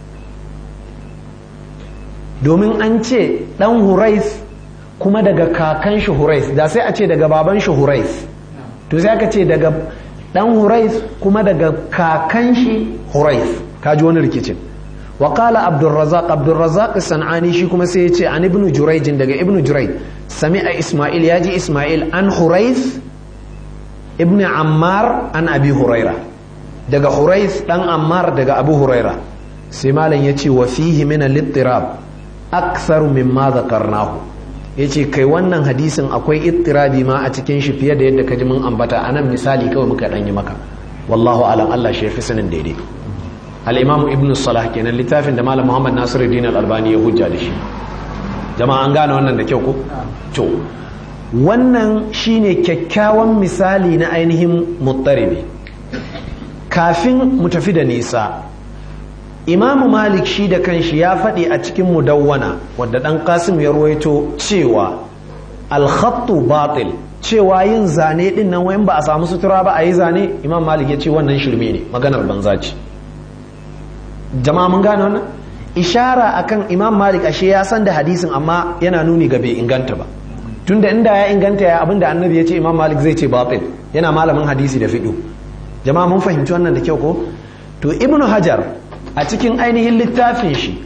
domin an ce ɗan hurais kuma daga kakan shi hurais da sai a ce daga baban shi hurais to sai aka ce daga ɗan hurais kuma daga kakan shi hurais kaji wani rikicin wa qala abdurrazzaq abdurrazzaq sanani shi kuma sai ya ce an ibnu jurayj daga ibnu jurayj sami'a isma'il yaji isma'il an hurais ibnu ammar an abi huraira daga hurais dan ammar daga abu huraira sai malam ya ce wa fihi min al-ittirab aktharu mimma zakarnahu ya ce kai wannan hadisin akwai ittirabi ma a cikin shi fiye da yadda ka ji mun ambata a nan misali kawai muka ɗanyi maka wallahu alam Allah shi fi sanin daidai al-imam ibn salah kenan littafin da malam muhammad nasiruddin al-albani ya hujja da shi jama'a an gane wannan da kyau ko to wannan shine kyakkyawan misali na ainihin muttaribi kafin mu tafi da nisa imamu malik shi da kanshi ya faɗi a cikin mudawwana wadda ɗan kasim ya ruwaito cewa alhattu batil cewa yin zane ɗin nan wayan ba a samu sutura ba a yi zane imam malik ya ce wannan shirme ne maganar banza ce jama'a mun gane wannan ishara akan imam malik ashe ya san da hadisin amma yana nuni ga bai inganta ba tunda inda ya inganta ya abinda annabi ya ce imam malik zai ce batil yana malamin hadisi da fiɗo jama'a mun fahimci wannan da kyau ko to ibnu hajar a cikin ainihin littafin shi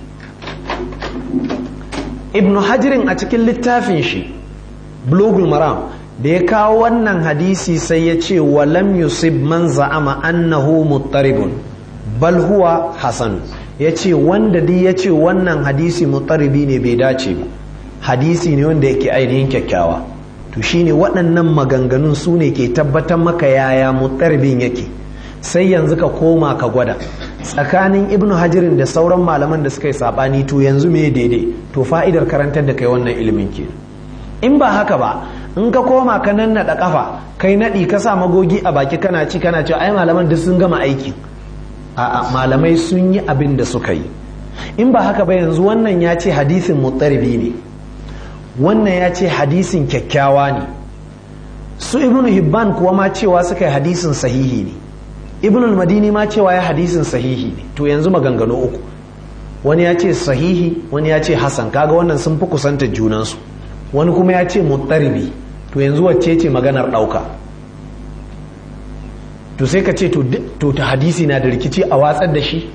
ibn hajirin a cikin littafin shi blogul maram da ya kawo wannan hadisi sai ya ce walam yusib man za'ama annahu muttaribun bal huwa hasan ya ce wanda dai ya ce wannan hadisi muttaribi ne bai dace ba hadisi ne wanda yake ainihin kyakkyawa to shine waɗannan maganganun su ne ke tabbatar maka yaya muttaribin yake sai yanzu ka koma ka gwada tsakanin ibnu hajirin da sauran malaman da suka yi sabani to yanzu me daidai to fa'idar karantar da kai wannan ilimin ke in ba haka ba in ka koma ka nan naɗa ƙafa kai naɗi ka sa magogi a baki kana ci kana cewa ai malaman duk sun gama aiki a'a malamai sun yi abin da suka yi in ba haka ba yanzu wannan ya ce hadisin muttaribi ne wannan ya ce hadisin kyakkyawa ne su ibnu hibban kuwa ma cewa suka yi hadisin sahihi ne ibn al-madini ma cewa ya hadisin sahihi ne to yanzu maganganu uku wani ya ce sahihi wani ya ce hasan kaga wannan sun fi kusanta junansu wani kuma ya ce muttaribi to yanzu wacce ce maganar ɗauka to sai ka ce to ta hadisi na da rikici a watsar da shi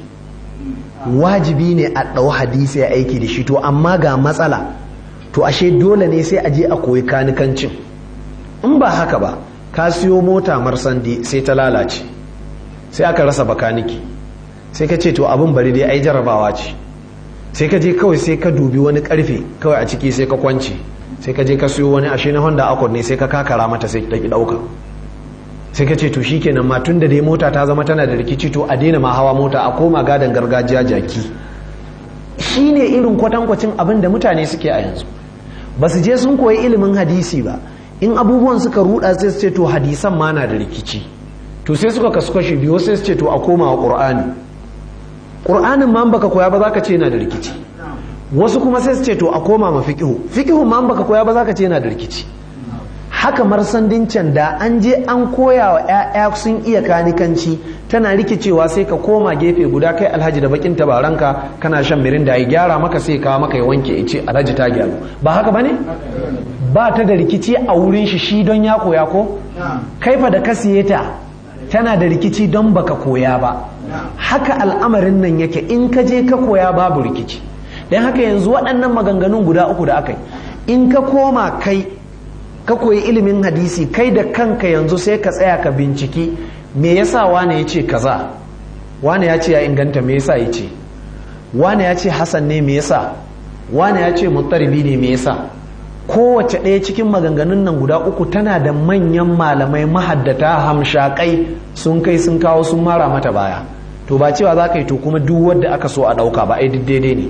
wajibi ne a ɗau hadisi ya aiki da shi to amma ga matsala to ashe dole ne sai a je a koyi kanikancin in ba haka ba ka siyo mota marsandi sai ta lalace sai aka rasa bakaniki sai ka ce to abin bari dai ai jarabawa ce sai ka je kawai sai ka dubi wani karfe kawai a ciki sai ka kwanci sai ka je ka siyo wani ashe na honda accord ne sai ka kakara mata sai ta ki dauka sai ka ce to shikenan ma tun da dai mota ta zama tana da rikici to a daina ma hawa mota a koma gadon gargajiya jaki shine irin kwatankwacin abin da mutane suke a yanzu ba su je sun koyi ilimin hadisi ba in abubuwan suka ruda sai su ce to hadisan ma na da rikici to sai suka kasu kashi biyu sai su ce to a koma wa ƙur'ani ƙur'anin ma baka koya ba za ka ce yana da rikici wasu kuma sai su ce to a koma ma fiƙihu fiƙihun ma baka koya ba za ka ce yana da rikici haka marsandin can da an je an koya wa 'ya'ya sun iya kanikanci tana rikicewa sai ka koma gefe guda kai alhaji da bakin tabaranka kana shan mirinda ya gyara maka sai kawo maka ya wanke ya ce alhaji ta gyaru ba haka bane ba ta da rikici a wurin shi shi don ya koya ko kaifa da ka siye ta tana da rikici don baka koya ba haka al'amarin nan yake in ka je ka koya babu rikici don haka yanzu waɗannan maganganun guda uku da aka yi in ka koma kai ka koyi ilimin hadisi kai da kanka yanzu sai ka tsaya ka binciki me yasa wane ya ce kaza wane ya ce ya inganta me yasa ya ce wane ya ce hasan ne me yasa wane ya ce muttaribi ne me yasa kowace ɗaya cikin maganganun nan guda uku tana da manyan malamai mahaddata hamshakai sun kai sun kawo sun mara mata baya to ba cewa za ka yi to kuma duk wadda aka so a ɗauka ba ai daidai ne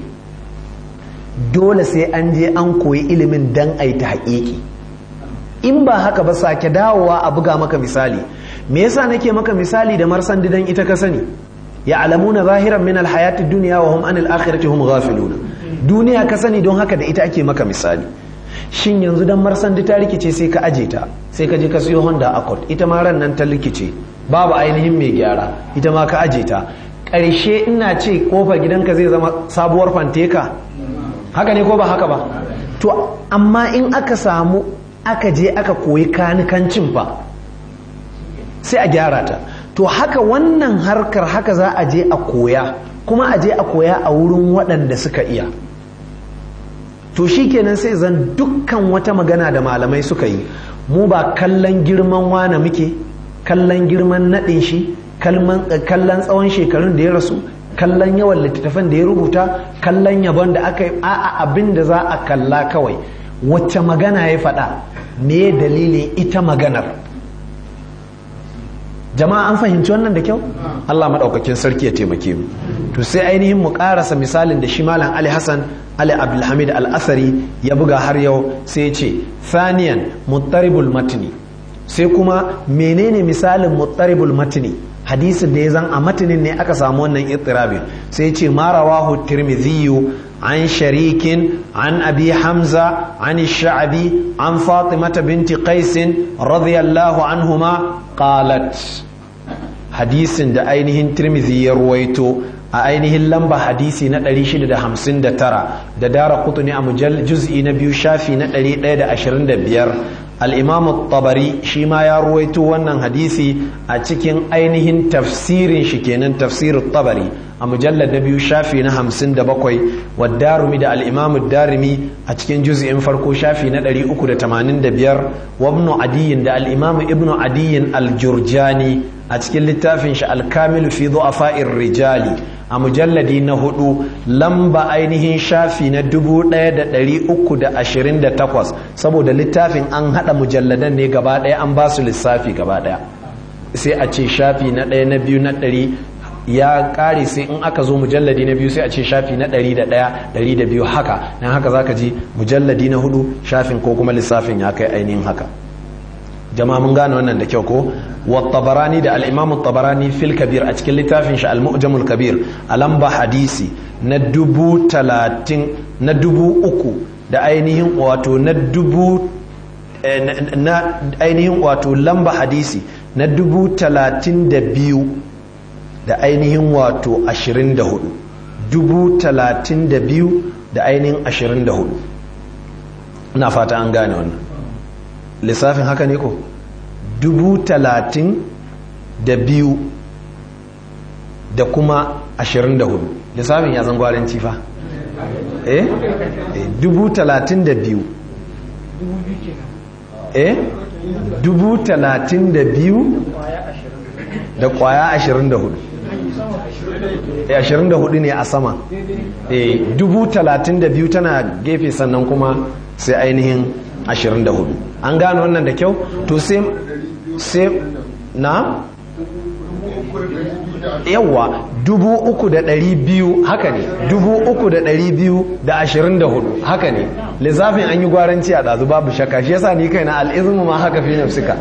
dole sai an je an koyi ilimin dan a ta haƙiƙi in ba haka ba sake dawowa a buga maka misali me yasa nake maka misali da marsan didan ita ka sani ya alamuna zahiran min alhayati dunya wa hum anil akhirati hum ghafiluna duniya ka sani don haka da ita ake maka misali shin yanzu dan marsan ta rikice sai ka aje ta sai ka je ka siyo Honda Accord ita ma ran nan ta rikice babu ainihin mai gyara ita ma ka aje ta ƙarshe ina ce kofar gidanka zai zama sabuwar fanteka haka ne ko ba haka ba to amma in aka samu aka je aka koyi kanikancin fa sai a gyara ta to haka wannan harkar haka za a je a koya kuma a je a koya a wurin waɗanda suka iya to shi kenan sai zan dukkan wata magana da malamai suka yi mu ba kallon girman wane muke kallon girman naɗin shi kallon tsawon shekarun da ya rasu kallon yawan littattafan da ya rubuta kallon yabon da aka yi a'a abin da za a kalla kawai wacce magana ya faɗa me dalilin ita maganar jama'a an fahimci wannan da kyau Allah maɗaukakin sarki ya taimake mu to sai ainihin mu ƙarasa misalin da shi malam Ali Hassan Ali Abdulhamid Al-Asari ya buga har yau sai ya ce thaniyan muttaribul matni sai kuma menene misalin muttaribul matni hadisin da ya zan a matinin ne aka samu wannan ittirabin sai ce ma rawahu tirmidhi an sharikin an abi hamza an sha'abi an fatimata binti qais radiyallahu anhuma qalat hadisin da ainihin tirmidhi ya ruwaito a ainihin lamba hadisi na 659 da dara kutuni a mujal juz'i na biyu shafi na 125 al'imamu tabari shi ma ya ruwaito wannan hadisi a cikin ainihin tafsirin shi kenan tafsirin tabari a mujallar na biyu shafi na hamsin da bakwai wa darumi da al'imamu darimi a cikin juz'in farko shafi na ɗari uku da tamanin da biyar wa ibnu adiyin da al'imamu ibnu adiyin aljurjani a cikin littafin shi alkamilu fi fa'in rijali a mujalladi na hudu lamba ainihin shafi na dubu ɗaya da ɗari uku da ashirin da takwas saboda littafin an haɗa mujalladan ne gaba ɗaya an ba su lissafi gaba ɗaya sai a ce shafi na ɗaya na biyu na ɗari ya ƙare sai in aka zo mujalladi na biyu sai a ce shafi na ɗari da ɗaya ɗari da biyu haka don haka zaka ji mujalladi na hudu shafin ko kuma lissafin ya kai ainihin haka jama'a mun gane wannan da kyau ko wa tabarani da al-imam tabarani fil kabir a cikin littafin shi al-mu'jamul kabir a lamba hadisi na dubu talatin na dubu uku da ainihin wato na dubu na ainihin wato lamba hadisi na dubu talatin da biyu da ainihin wato ashirin da hudu dubu talatin da biyu da ainihin ashirin da hudu na fata an gane wannan lissafin haka ne ko dubu talatin da biyu da kuma ashirin da hudu lissafin ya zan gwarin cifa eh dubu talatin da biyu eh dubu talatin da biyu da kwaya ashirin da hudu ashirin da hudu ne a sama eh dubu talatin da biyu tana gefe sannan kuma sai ainihin 24 an gano wannan da kyau to sai sai na yawa dubu uku da ɗari biyu haka ne dubu uku da ɗari biyu da ashirin da hudu haka ne lissafin an yi gwaranci a ɗazu babu shakka shi yasa ni kaina al'izmu ma haka fi nafsika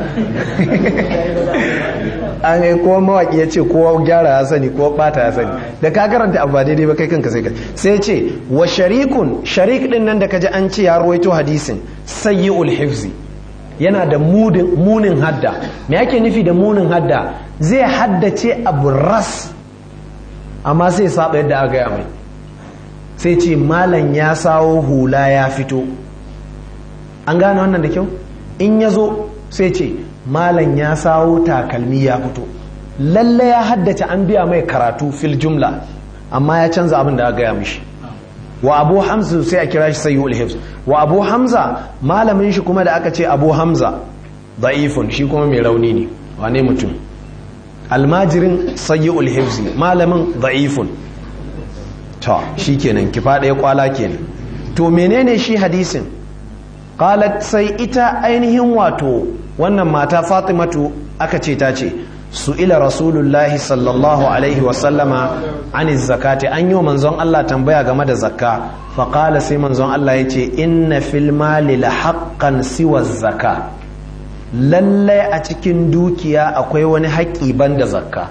an yi kowa mawaƙi ya ce kowa gyara ya sani kowa ɓata ya sani da ka karanta abu ba daidai ba kai kanka sai ka sai ce wa sharikun sharik din nan da ka ji an ce ya ruwaito hadisin sayyi'ul hifzi yana da munin hadda me yake nufi da munin hadda zai haddace abu ras amma sai saba yadda aka gaya mai sai ce malam ya sawo hula ya fito an gane wannan da kyau in ya zo sai ce malam ya sawo takalmi ya fito lalle ya haddace an biya mai karatu fil jumla amma ya canza abin da aka gaya mishi wa abu hamza sai a kira shi sayyul hifz wa abu hamza malamin shi kuma da aka ce abu hamza da'ifun shi kuma mai rauni ne wane mutum almajirin sayyul hifz malamin da'ifun ta shi kenan kifa ɗaya kwala kenan to menene shi hadisin qalat sai ita ainihin wato wannan mata fatimatu aka ce ta ce su'ila rasulullahi sallallahu alaihi wasallama an zakati an yi wa manzon Allah tambaya game da zakka faƙala sai manzon Allah ya ce inna fil mali la haqqan siwa zakka lallai a cikin dukiya akwai wani haƙƙi banda zakka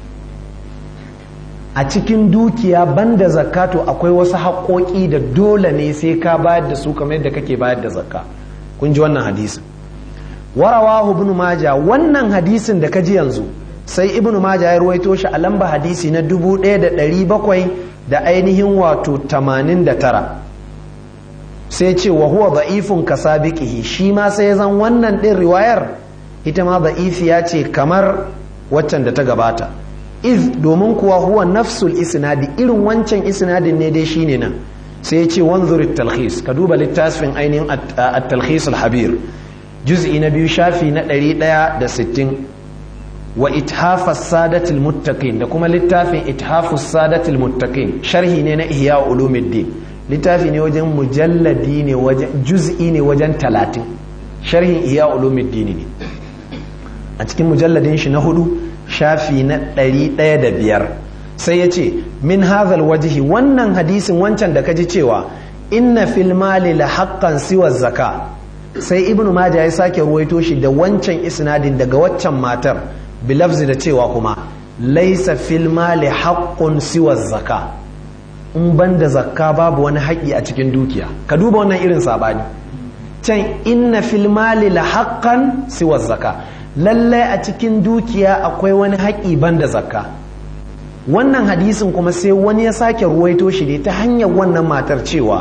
a cikin dukiya banda zakka to akwai wasu haƙoƙi da dole ne sai ka bayar da su kamar yadda kake bayar da zakka kun ji wannan hadisin warawahu ibn maja wannan hadisin da kaji yanzu sai ibn maja ya ruwaito shi a lamba hadisi na 1700 da ainihin wato 89 sai ce wa huwa da'ifun kasabiqihi shi ma sai zan wannan din riwayar ita ma da'ifiya ce kamar waccan da ta gabata iz domin kuwa huwa nafsul isnadi irin wancan isnadin ne dai shine nan sai ya ce wanzur talhis ka duba littafin ainihin at-talhis al-habir juz'i na biyu shafi na 160 wa ithafas sadatul muttaqin da kuma littafin ithafus sadatul muttaqin sharhi ne na ihya ulumuddin littafi ne wajen mujalladi ne wajen juz'i ne wajen talatin sharhin iya ulumuddin ne a cikin mujalladin shi na hudu shafi na ɗari ɗaya da biyar sai ya ce min hazal wajihi wannan hadisin wancan da kaji cewa inna fil mali la haqqan siwa zaka sai ibnu majah ya sake ruwaito shi da wancan isnadin daga waccan matar bilafzi da cewa kuma laisa fil mali haqqun siwa zaka in banda zakka babu wani haƙi a cikin dukiya ka duba wannan irin sabani can inna fil mali la haqqan siwa zaka lallai a cikin dukiya akwai wani haƙi banda zakka wannan hadisin kuma sai wani ya sake ruwaito shi ne ta hanyar wannan matar cewa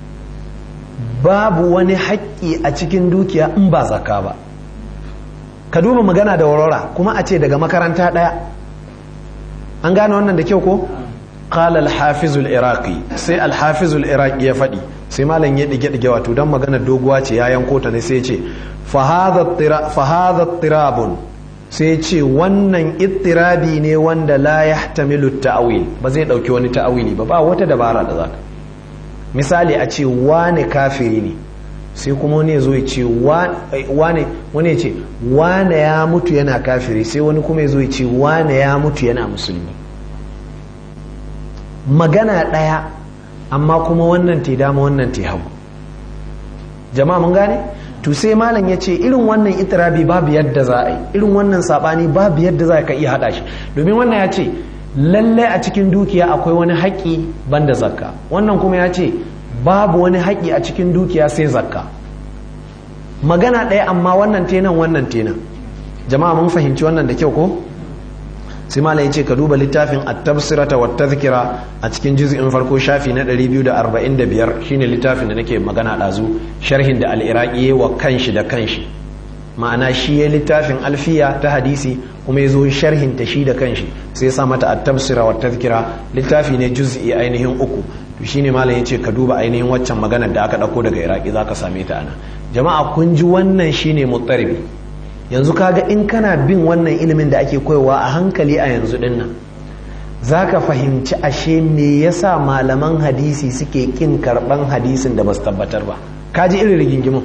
babu wani haƙƙi a cikin dukiya in ba zakka ba ka duba magana da warwara kuma a ce daga makaranta ɗaya an gane wannan da kyau ko قال الحافظ العراقي sai الحافظ العراقي ya faɗi sai malam ya dige dige wato dan magana doguwa ce ya yanko ta ne sai ya ce fa hadha tirabun sai ce wannan ittirabi ne wanda la yahtamilu ta'wil ba zai dauki wani ta'wili ba ba wata dabara da zaka misali a ce wane kafiri ne sai kuma wani zo ya ce wane wani ya ce wane ya mutu yana kafiri sai wani kuma ya zo ya ce wane ya mutu yana musulmi magana ɗaya amma kuma wannan te dama wannan te hagu jama'a mun gane to sai malam ya ce irin wannan itirabi babu yadda za a yi irin wannan sabani babu yadda za ka iya haɗa shi domin wannan ya ce lallai a cikin dukiya akwai wani haƙƙi banda zakka wannan kuma ya ce babu wani haƙƙi a cikin dukiya sai zakka magana ɗaya amma wannan tenan wannan tenan jama'a mun fahimci wannan da kyau ko sai malam ya ce ka duba littafin at-tafsirata wa tadhkira a cikin juz'in farko shafi na 245 shine littafin da nake magana dazu sharhin da al-iraqi wa kanshi da kanshi ma'ana shi ya littafin alfiya ta hadisi kuma ya zo sharhin ta shi da kanshi sai ya sa mata at-tafsira wa tadhkira littafi ne juz'i ainihin uku to shine malam ya ce ka duba ainihin waccan maganar da aka dauko daga iraqi zaka same ta ana jama'a kun ji wannan shine muttaribi yanzu kaga in kana bin wannan ilimin da ake koyowa a hankali a yanzu din nan za ka fahimci ashe me yasa malaman hadisi suke kin karban hadisin da ba su tabbatar ba ka ji irin rigingimin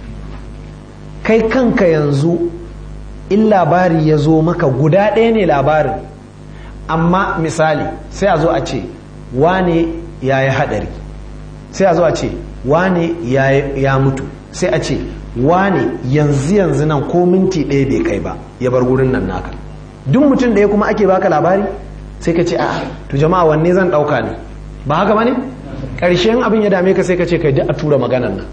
kai kanka yanzu in labari ya zo maka guda ɗaya ne labarin amma misali sai a zo a ce wane ya yi haɗari sai a zo a ce wane ya mutu sai a ce wane yanzu yanzu nan ko minti ɗaya bai kai ba ya bar gurin nan naka duk mutum da ya kuma ake baka labari sai ka ce a to jama'a wanne zan ɗauka ne ba haka ba ne ƙarshen abin ya dame ka sai ka ce kai duk a tura maganan nan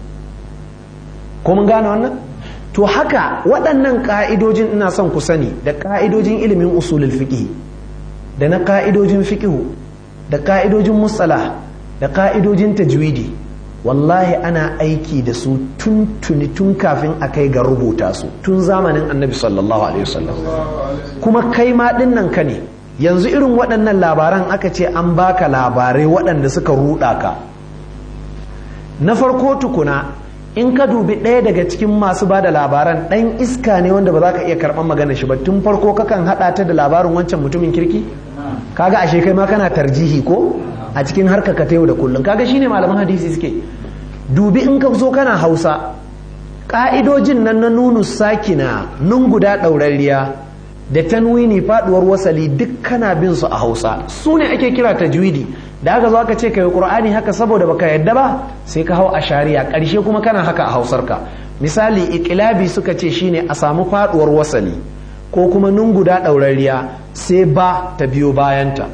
ko mun gane wannan to haka waɗannan ƙa'idojin ina son ku sani da ƙa'idojin ilimin usulul fiqh da na ƙa'idojin fiqh da ƙa'idojin mustalah da ƙa'idojin tajwidi wallahi ana aiki da su tun tuni tun kafin a kai ga rubuta su tun zamanin annabi sallallahu alaihi wasallam kuma kai ma nan ka ne yanzu irin waɗannan labaran aka ce an baka labarai waɗanda suka ruɗa ka na farko tukuna in ka dubi ɗaya daga cikin masu ba da labaran ɗan iska ne wanda ba za ka iya karɓar magana shi ba tun farko kakan haɗa ta da labarin wancan mutumin kirki kaga ashe kai ma kana tarjihi ko a cikin harka ka yau da kullum kaga shine malaman hadisi suke dubi in ka zo kana hausa ka'idojin nan na nunu sakina nun guda ɗaurarriya da tanwini faduwar wasali duk kana bin su a hausa su ne ake kira tajwidi da aka zo aka ce kai qur'ani haka saboda baka yadda ba sai ka hau a shari'a ƙarshe kuma kana haka a hausarka misali ikilabi suka ce shine a samu faduwar wasali ko kuma nun guda ɗaurarriya sai ba ta biyo bayanta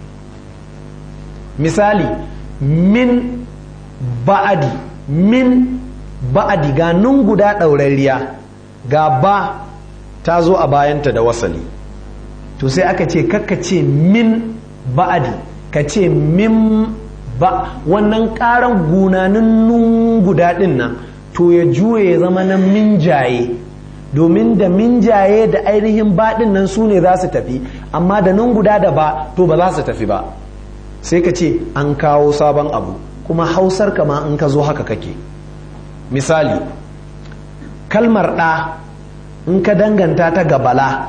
misali min ba'adi min ba'adi ga nun guda ɗaurarriya ga ba ta zo a bayanta da wasali to sai aka ce kakka ce min ba'adi ka ce min ba wannan ƙaran gunanin nun guda ɗin nan to ya juye ya zama na minjaye domin da minjaye da ainihin baɗin nan su ne za su tafi amma da nun guda da ba to ba za su tafi ba sai ka ce an kawo sabon abu kuma hausar kama in ka zo haka kake misali kalmar ɗa in ka danganta ta ga bala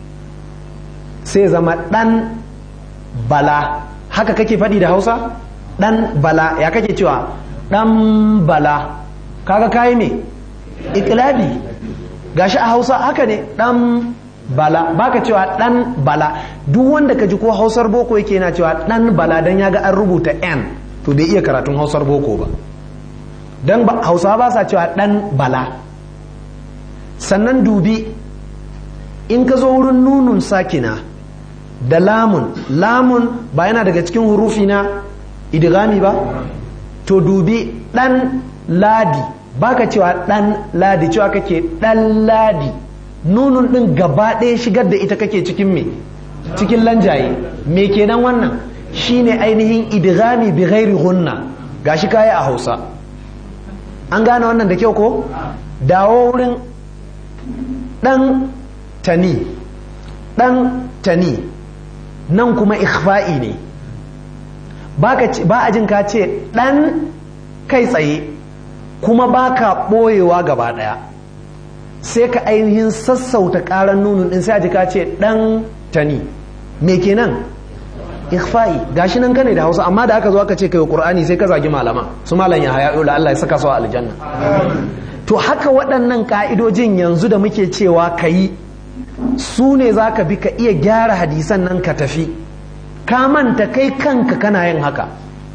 sai zama ɗan bala haka kake faɗi da hausa dan bala ya kake cewa dan bala kaga kayi me iklabi gashi a hausa haka ne dan bala baka cewa dan bala duk wanda ka ji ko hausar boko yake yana cewa dan bala dan ya ga an rubuta n to bai iya karatun hausar boko ba dan hausawa ba sa cewa dan bala sannan dubi in ka zo wurin nunun sakina da lamun lamun ba yana daga cikin hurufi na idgami ba to dubi dan ladi baka cewa dan ladi cewa kake dan ladi nunun din gaba ɗaya shigar da ita kake cikin me cikin lanjaye me kenan wannan shine ainihin idgami bi ghairi hunna gashi kaya a Hausa an gane wannan da kyau ko dawo wurin dan tani dan tani nan kuma ikhfa'i ne ba a jin ka ce dan kai tsaye kuma ba ka ɓoyewa gaba ɗaya sai ka ainihin sassauta ƙaran nunun ɗin sai a ji ka ce ɗan tani me kenan ikhfa'i gashi nan kane da hausa amma da aka zo aka ce kai qur'ani sai ka zagi malama su malam ya haya da Allah ya saka su a aljanna to haka waɗannan ka'idojin yanzu da muke cewa kayi su ne za ka bi ka iya gyara hadisan nan ka tafi ka manta kai kanka kana yin haka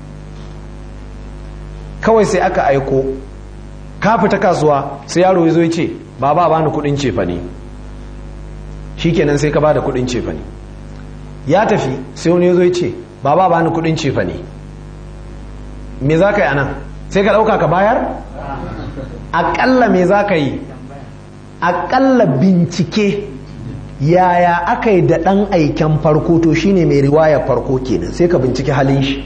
kawai sai aka aiko ka fita kasuwa sai yaro ya zo ya ce ba ba bani kudin cefa ne shikenan sai ka ba da kudin cefa ne ya tafi sai wani ya zo ya ce ba ba bani kudin cefa ne me za ka yi anan sai ka ɗauka ka bayar aƙalla me za ka yi aƙalla bincike yaya aka yi da ɗan aiken farko to shine mai riwaya farko kenan sai ka bincike halin shi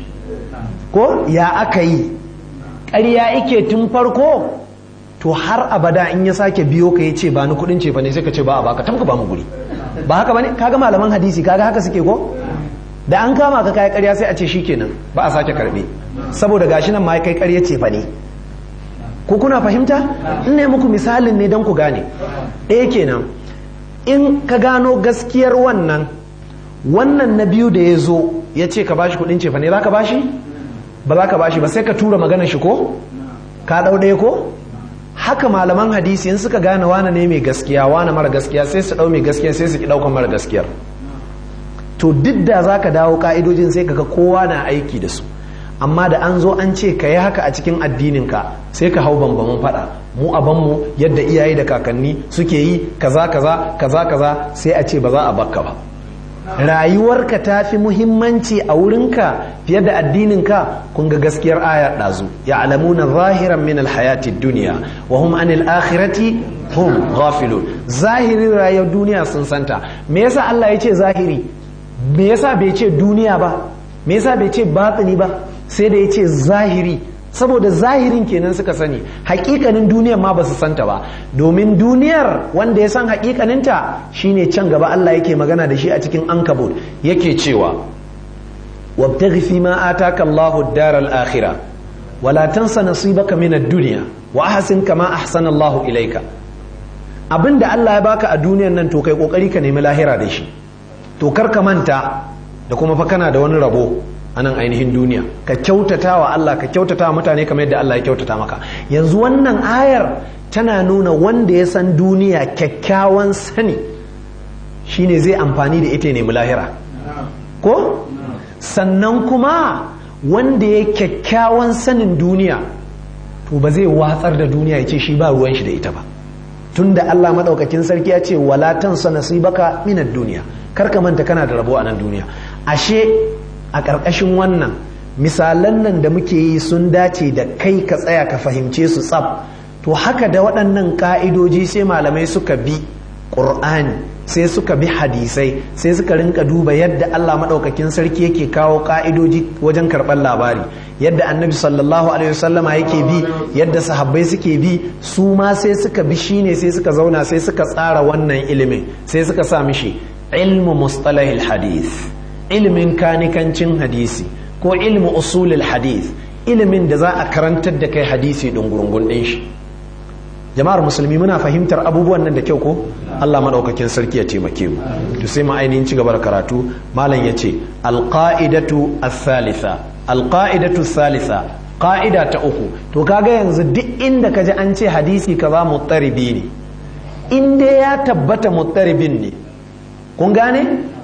ko ya aka yi ƙarya ike tun farko to har abada in ya sake biyo ka ya ce ba ni kudin ce fa ne sai ka ce ba a baka tamka ba mu guri ba haka bane kaga malaman hadisi kaga haka suke ko da an kama ka kai ƙarya sai a ce shikenan ba a sake karbe saboda gashi nan ma kai ƙarya ce fa ne ko kuna fahimta in ne muku misalin ne don ku gane ɗaya kenan in ka gano gaskiyar wannan wannan na biyu da ya zo ya ce ka bashi kudin ce fa ne za ka bashi ba za ka bashi ba sai ka tura maganar shi ko ka ɗau ɗaya ko haka malaman hadisi in suka gane wane ne mai gaskiya wane mara gaskiya sai su ɗau mai gaskiya sai su ki ɗaukan mara gaskiyar to duk da za ka dawo ka'idojin sai kaga kowa na aiki da su amma da an zo an ce ka yi haka a cikin addininka sai ka hau bambamin faɗa mu abanmu yadda iyaye da kakanni suke yi kaza kaza kaza kaza sai a ce ba za a bakka ba rayuwarka ta fi muhimmanci a wurinka fiye da addininka kun ga gaskiyar ayar ɗazu ya alamuna zahiran min alhayati duniya wa hum anil akhirati hum ghafilun zahirin rayuwar duniya sun santa me yasa Allah ya ce zahiri me yasa bai ce duniya ba me yasa bai ce batini ba sai da ya ce zahiri saboda zahirin kenan suka sani hakikanin duniyar ma ba su santa ba domin duniyar wanda ya san hakikaninta shine can gaba Allah yake magana da shi a cikin ankabut yake cewa wabtaghi fi ma ataka Allahu ad-dar al-akhirah wala tansa nasibaka min ad-dunya wa ahsin kama ahsana Allahu ilayka abinda Allah ya baka a duniyar nan to kai kokari ka nemi lahira da shi to kar ka manta da kuma fa kana da wani rabo a nan ainihin duniya ka kyautata wa Allah ka kyautata wa mutane kamar yadda Allah ya kyautata maka yanzu wannan ayar tana nuna wanda ya san duniya kyakkyawan sani shine zai amfani da ita ne lahira ko sannan kuma wanda ya kyakkyawan sanin duniya to ba zai watsar da duniya ya ce shi ba ruwan shi da ita ba tunda Allah madaukakin sarki ya ce wala tansa nasibaka minad duniya kar ka manta kana da rabo a nan duniya ashe a ƙarƙashin wannan misalan nan da muke yi sun dace da kai ka tsaya ka fahimce su tsab to haka da waɗannan ƙa'idoji sai malamai suka bi ƙur'ani sai suka bi hadisai sai suka rinka duba yadda Allah maɗaukakin sarki yake kawo ƙa'idoji wajen karɓar labari yadda annabi sallallahu alaihi wasallama yake bi yadda sahabbai suke bi su ma sai suka bi shine sai suka zauna sai suka tsara wannan ilimin sai suka sa mishi ilmu mustalahil hadith ilimin kanikancin hadisi ko ilmu usulul hadith ilimin da za a karantar da kai hadisi ɗungurungun ɗin shi jama'ar musulmi muna fahimtar abubuwan nan da kyau ko Allah madaukakin sarki ya taimake mu to sai mu ainihin ci gaba da karatu malam yace alqaidatu ath-thalitha alqaidatu ath-thalitha qa'ida ta uku to kaga yanzu duk inda kaji an ce hadisi kaza muttaribi ne in dai ya tabbata muttaribin ne kun gane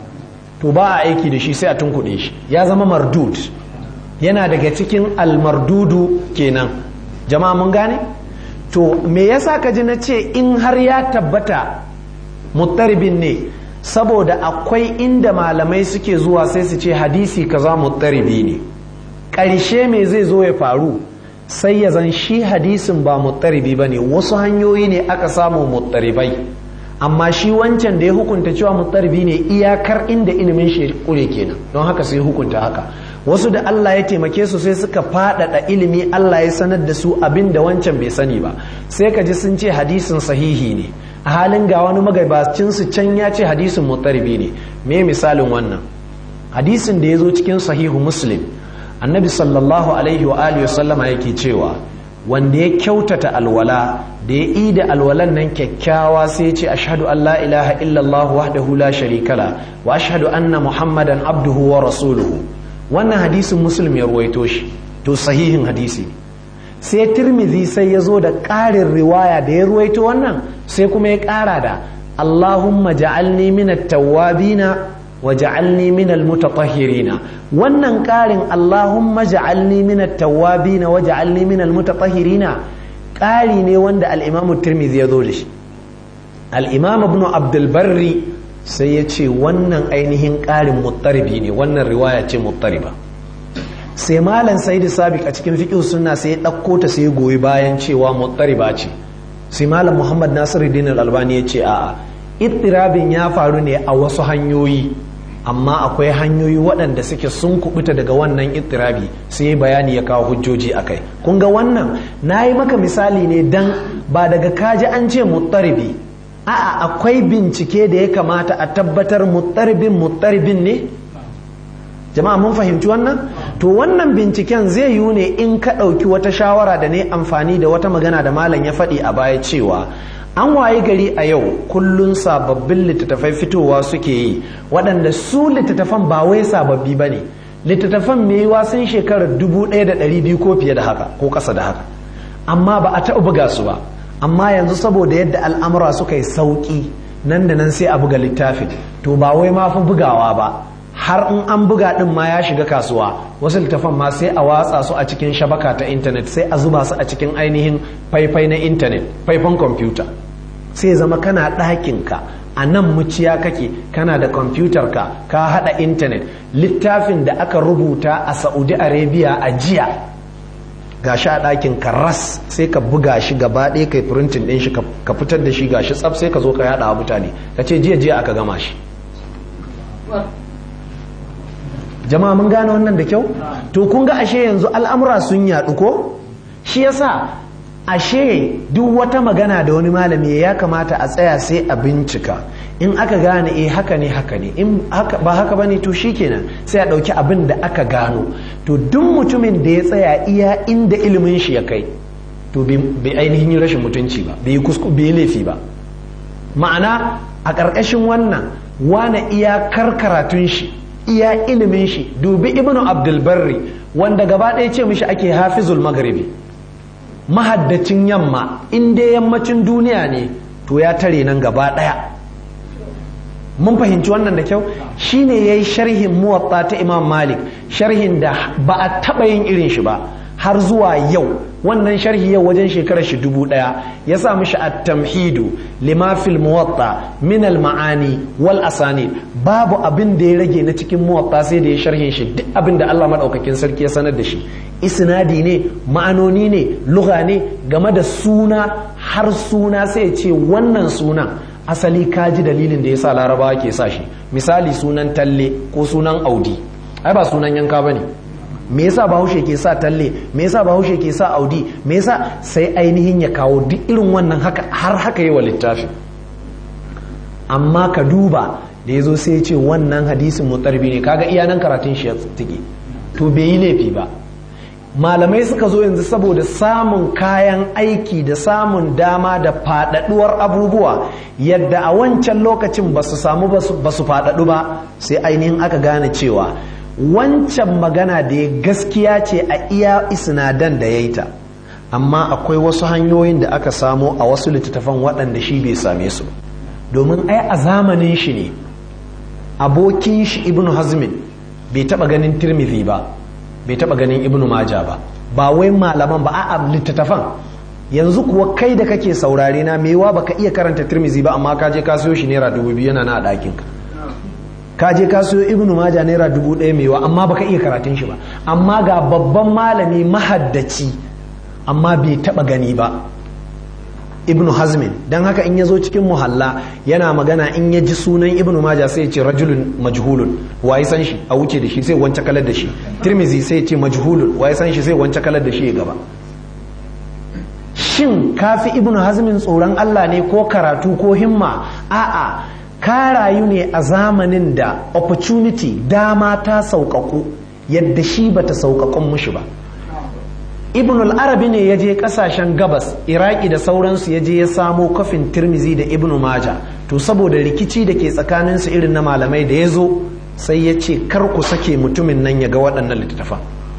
to ba a aiki da shi sai a tunkuɗe shi ya zama mardud yana daga cikin almardudu kenan jama'a mun gane to me yasa ka ji na ce in har ya tabbata muttaribin ne saboda akwai inda malamai suke zuwa sai su ce hadisi kaza muttaribi ne ƙarshe me zai zo ya faru sai ya zan shi hadisin ba muttaribi ba ne wasu hanyoyi ne aka samu muttaribai amma shi wancan da ya hukunta cewa muttaribi ne iyakar inda ilimin shi kure kenan don haka sai hukunta haka wasu da Allah ya taimake su sai suka faɗaɗa ilimi Allah ya sanar da su abin da wancan bai sani ba sai ka ji sun ce hadisin sahihi ne a halin ga wani magabacin su can ya ce hadisin muttaribi ne me misalin wannan hadisin da ya zo cikin sahihu muslim annabi sallallahu alaihi wa alihi sallama yake cewa wanda ya kyautata alwala da ya yi da alwalan nan kyakkyawa sai ya ce ashhadu an la ilaha illallah wahdahu la sharika la wa ashhadu anna muhammadan abduhu wa rasuluhu wannan hadisin muslim ya ruwaito shi to sahihin hadisi sai tirmidhi sai ya zo da ƙarin riwaya da ya ruwaito wannan sai kuma ya ƙara da allahumma ja'alni minat tawwabina waj'alni minal mutatahhirina wannan ƙarin Allahumma ja'alni minat tawwabina waj'alni minal mutatahhirina ƙari ne wanda al-Imam Tirmidhi ya zo da shi al-Imam Ibn Abdul Barri sai ya ce wannan ainihin ƙarin muttaribi ne wannan riwaya ce muttariba sai malam Sayyid Sabiq a cikin fiqh sunna sai ya ɗauko ta sai goyi bayan cewa muttariba ce sai malam Muhammad Nasiruddin Al-Albani ya ce a'a ittirabin ya faru ne a wasu hanyoyi amma akwai hanyoyi waɗanda suke sun kubuta daga wannan ittirabi sai bayani ya kawo hujjoji a kai kun ga wannan na yi maka misali ne dan ba daga kaji an ce muttaribi a'a akwai bincike da ya kamata a tabbatar muttaribin muttaribin ne jama'a mun fahimci wannan to wannan binciken zai yiwu ne in ka ɗauki wata shawara da ne amfani da wata magana da malam ya faɗi a baya cewa an waye gari a yau kullun sababbin littattafai fitowa suke yi waɗanda su littattafan ba wai sababbi ba ne littattafan mai yiwa sun shekarar dubu ɗaya da ɗari biyu ko fiye da haka ko ƙasa da haka amma ba a taɓa buga su ba amma yanzu saboda yadda al'amura suka yi sauƙi nan da nan sai a buga littafin to ba wai ma fi bugawa ba har in an buga ɗin ma ya shiga kasuwa wasu littafan ma sai a watsa su a cikin shabaka ta intanet sai a zuba su a cikin ainihin faifai na intanet faifan kwamfuta sai zama kana ɗakinka a nan muciya kake kana da kwamfutar ka ka haɗa intanet littafin da aka rubuta a saudi arabia a jiya ga shi a ɗakin ka ras sai ka buga shi gaba ɗaya kai printin ɗin shi ka fitar da shi ga shi tsaf sai ka zo ka yaɗa mutane ka ce jiya jiya aka gama shi jama'a mun gane wannan da kyau to kun ga ashe yanzu al'amura sun yaɗu ko shi yasa ashe duk wata magana da wani malami ya kamata a tsaya sai a bincika in aka gane eh haka ne haka ne in ba haka bane to shikenan sai a ɗauki abin da aka gano to duk mutumin da ya tsaya iya inda ilimin shi ya kai to bai ainihin rashin mutunci ba bai kusku bai laifi ba ma'ana a ƙarƙashin wannan wane iya karatun shi iya ilimin shi dubi ibnu abdulbarri wanda gaba ɗaya ce mishi ake hafizul magharibi mahaddacin yamma in dai yammacin duniya ne to ya tare nan gaba ɗaya mun fahimci wannan da kyau shine yayi sharhin muwatta ta imam malik sharhin da ba a taɓa yin irin shi ba har zuwa yau wannan sharhi yau wajen shekarar shi dubu ɗaya ya sa mishi at-tamhidu lima fil muwatta min al-ma'ani wal asani babu abin da ya rage na cikin muwatta sai da ya sharhin shi duk abin da Allah madaukakin sarki ya sanar da shi isnadi ne ma'anoni ne lugha ne game da suna har suna sai ya ce wannan sunan asali kaji dalilin da yasa larabawa ke sa shi misali sunan talle ko sunan audi ai ba sunan yanka bane me yasa bahaushe ke sa talle me yasa bahaushe ke sa audi me yasa sai ainihin ya kawo duk irin wannan haka har haka yi wa littafi amma ka duba da ya zo sai ya ce wannan hadisin mutarbi ne kaga iya nan karatun shi ya tike to bai yi laifi ba malamai suka zo yanzu saboda samun kayan aiki da samun dama da faɗaɗuwar abubuwa yadda a wancan lokacin ba su samu ba su faɗaɗu ba sai ainihin aka gane cewa wancan magana da ya gaskiya ce a iya isinadan da ya yi ta amma akwai wasu hanyoyin da aka samo a wasu littattafan waɗanda shi bai same su domin ai a zamanin shi ne abokin shi ibn hazmin bai taɓa ganin tirmidhi ba bai taba ganin ibnu maja ba ba wai malaman ba a littattafan yanzu kuwa kai da kake saurare na mewa baka iya karanta tirmizi ba amma ka je ka siyo shi naira dubu biyu yana na a ɗakin ka ka je ka siyo ibnu maja naira dubu ɗaya mewa amma baka iya karatun shi ba amma ga babban malami mahaddaci amma bai taba gani ba ibnu hazmin don haka in ya zo cikin muhalla yana magana in ya ji sunan ibnu maja sai ya ce rajulun majhulun waye san shi a wuce da shi sai wance kalar da shi tirmizi sai ya ce majhulun waye san shi sai wance kalar da shi ya gaba shin kafi ibnu hazmin tsoron Allah ne ko karatu ko himma a'a ka rayu ne a zamanin da opportunity dama ta sauƙaƙu yadda shi bata sauƙaƙun mushi ba ibn al-arabi ne ya je kasashen gabas iraki da sauransu ya je ya samo kafin tirmizi da ibn maja to saboda rikici da ke tsakaninsu irin na malamai da ya zo sai ya ce kar ku sake mutumin nan ya ga waɗannan littattafan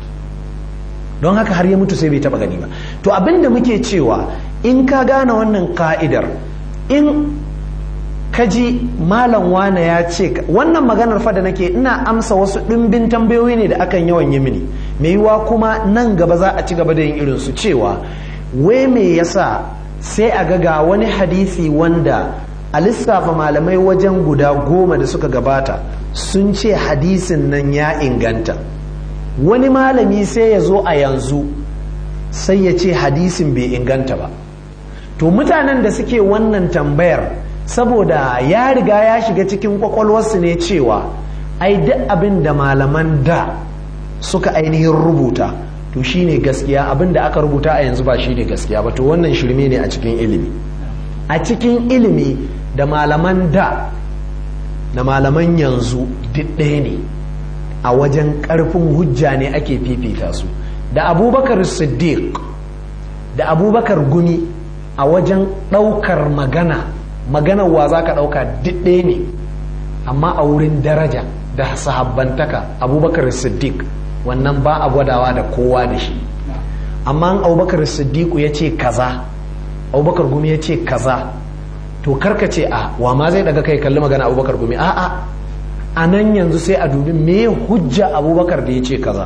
don haka har ya mutu sai bai taɓa gani ba to abin da muke cewa in ka gane wannan ka'idar in kaji malam wane ya ce wannan maganar fa da nake ina amsa wasu ɗimbin tambayoyi ne da akan yawan yi mini mai yiwa kuma nan gaba za a ci gaba da yin irin su cewa wai me yasa sai a ga ga wani hadisi wanda a lissafa malamai wajen guda goma da suka gabata sun ce hadisin nan ya inganta wani malami sai ya zo a yanzu sai ya ce hadisin bai inganta ba to mutanen da suke wannan tambayar saboda ya riga ya shiga cikin kwakwalwarsu ne cewa ai duk abin da malaman da suka ainihin rubuta to shine gaskiya abin da aka rubuta a yanzu ba shine gaskiya ba to wannan shirme ne a cikin ilimi a cikin ilimi da malaman da da malaman yanzu duk ɗaya ne a wajen ƙarfin hujja ne ake fifita su da abubakar siddiq da abubakar gumi a wajen ɗaukar magana maganar wa za ka ɗauka duk ɗaya ne amma a wurin daraja da sahabbantaka abubakar siddiq wannan ba a gwadawa da kowa da shi amma abubakar siddiq ya ce kaza abubakar gumi ya ce kaza to karka ce a wa ma zai daga kai kalli magana abubakar gumi a a a nan yanzu sai a dubi me hujja abubakar da ya ce kaza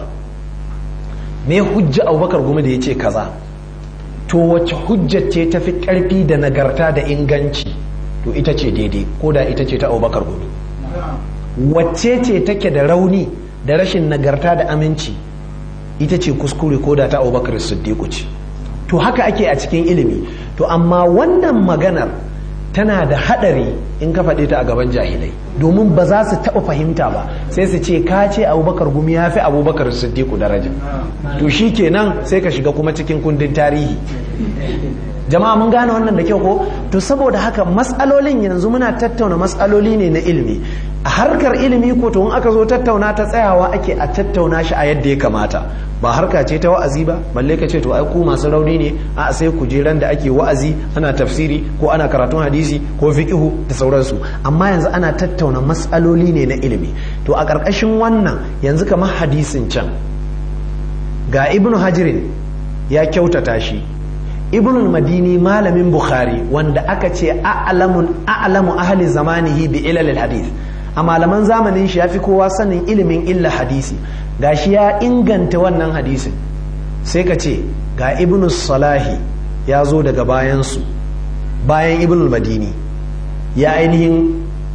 me hujja abubakar gumi da ya ce kaza to wacce hujjar ce ta fi ƙarfi da nagarta da inganci to ita ce daidai ko da ita ce ta abubakar gumi wacce ce take da rauni da rashin nagarta da aminci ita ce kuskure ko da ta abubakar siddiqu ce to haka ake a cikin ilimi to amma wannan maganar tana da hadari in ka faɗe ta a gaban jahilai domin ba za su taɓa fahimta ba sai su ce ka ce abubakar gumi ya fi abubakar siddiqu daraja to shi kenan sai ka shiga kuma cikin kundin tarihi jama'a mun gane wannan da kyau ko to saboda haka matsalolin yanzu muna tattauna matsaloli ne na ilimi a harkar ilimi ko to in aka zo tattauna ta tsayawa ake a tattauna shi a yadda ya kamata ba harka ce ta wa'azi ba balle ka ce to ai ku masu rauni ne a sai ku je ran da ake wa'azi ana tafsiri ko ana karatun hadisi ko fiqhu da sauransu amma yanzu ana tattauna matsaloli ne na ilimi to a ƙarƙashin wannan yanzu kamar hadisin can ga ibnu hajirin ya kyautata shi ibn madini malamin bukhari wanda aka ce a'lamun a'lamu ahli zamanihi bi ilal hadith a malaman zamanin shi yafi kowa sanin ilimin illa hadisi gashi ya inganta wannan hadisin sai ka ce ga ibn salahi ya zo daga bayan su bayan ibn madini ya ainihin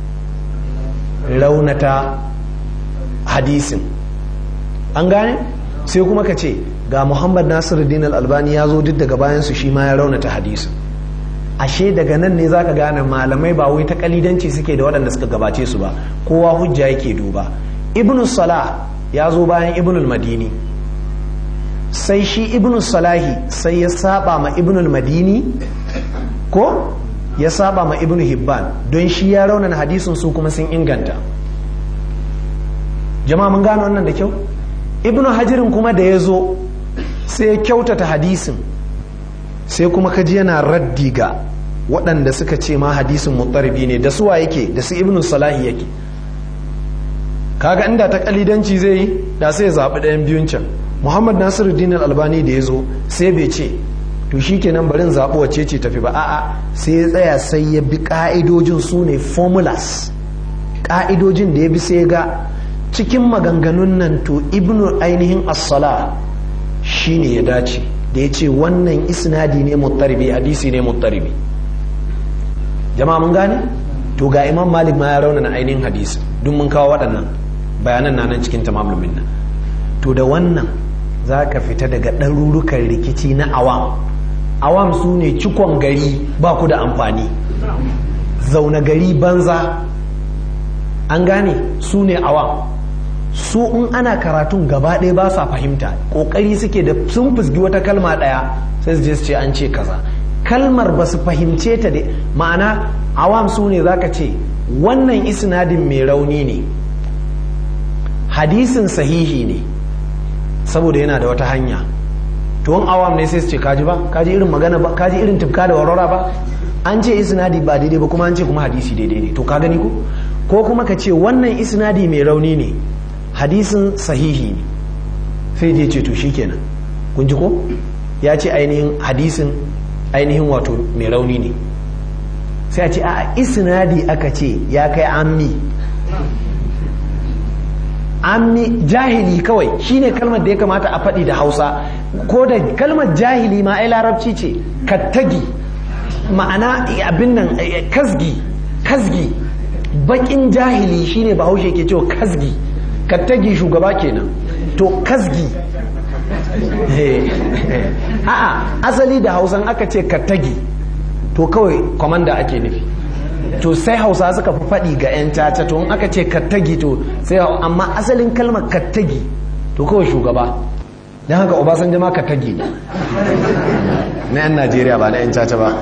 raunata hadisin an gane sai kuma ka ce ga muhammad nasiruddin al-albani ya zo duk daga bayansu shi ma ya raunata hadisin ashe daga nan ne zaka gane malamai ba wai ta kalidanci suke da waɗanda suka gabace su ba kowa hujja yake duba ibnu salah ya zo bayan ibnu madini sai shi ibnu salahi sai ya saba ma ibnu madini ko ya saba ma ibnu hibban don shi ya raunana hadisin su kuma sun inganta jama'a mun gane wannan da kyau ibnu hajirin kuma da ya zo sai ya kyautata hadisin sai kuma kaji yana raddi ga waɗanda suka ce ma hadisin muttaribi ne da suwa yake da su ibnu salahi yake kaga inda ta kalidanci zai yi da sai ya zaɓi ɗayan biyun can muhammad nasiruddin albani da ya zo sai bai ce to shi kenan barin zaɓi wacce ce tafi ba a'a sai ya tsaya sai ya bi ƙa'idojin su ne formulas ƙa'idojin da ya bi sai ga cikin maganganun nan to ibnu ainihin as-sala shine ya dace da ya ce wannan isnadi ne muttaribi hadisi ne muttaribi jama'a mun gane to ga imam malik ma ya raunana ainihin hadisi duk mun kawo waɗannan bayanan na nan cikin tamamul minna to da wannan za ka fita daga ɗarurukan rikici na awam awam su ne cikon gari ba ku da amfani zaune gari banza an gane su ne awam su in ana karatun gaba ɗaya ba sa fahimta ƙoƙari suke da sun fusgi wata kalma ɗaya sai su je su ce an ce kaza kalmar ba su fahimce ta da ma'ana awam su ne za ka ce wannan isnadin mai rauni ne hadisin sahihi ne saboda yana da wata hanya to in awam ne sai su ce kaji ba kaji irin magana ba kaji irin tufka da warwara ba an ce isnadi ba daidai ba kuma an ce kuma hadisi daidai ne to ka gani ko ko kuma ka ce wannan isnadi mai rauni ne hadisin sahihi ne sai je ce to shikenan kun ji ko ya ce ainihin hadisin ainihin wato mai rauni ne sai a ce a isnadi aka ce ya kai ammi ammi jahili kawai shine kalmar da ya kamata a faɗi da hausa ko da kalmar jahili ma ai larabci ce kattagi ma'ana abin nan kasgi kasgi bakin jahili shine bahaushe ke cewa kasgi kattagi shugaba kenan to kasgi a'a asali da hausan aka ce kattagi to kawai kwamanda ake nufi to sai hausa suka fi faɗi ga 'yan caca to in aka ce kattagi to sai amma asalin kalmar kattagi to kawai shugaba don haka obasanjo ma kattagi ne na 'yan najeriya ba na 'yan caca ba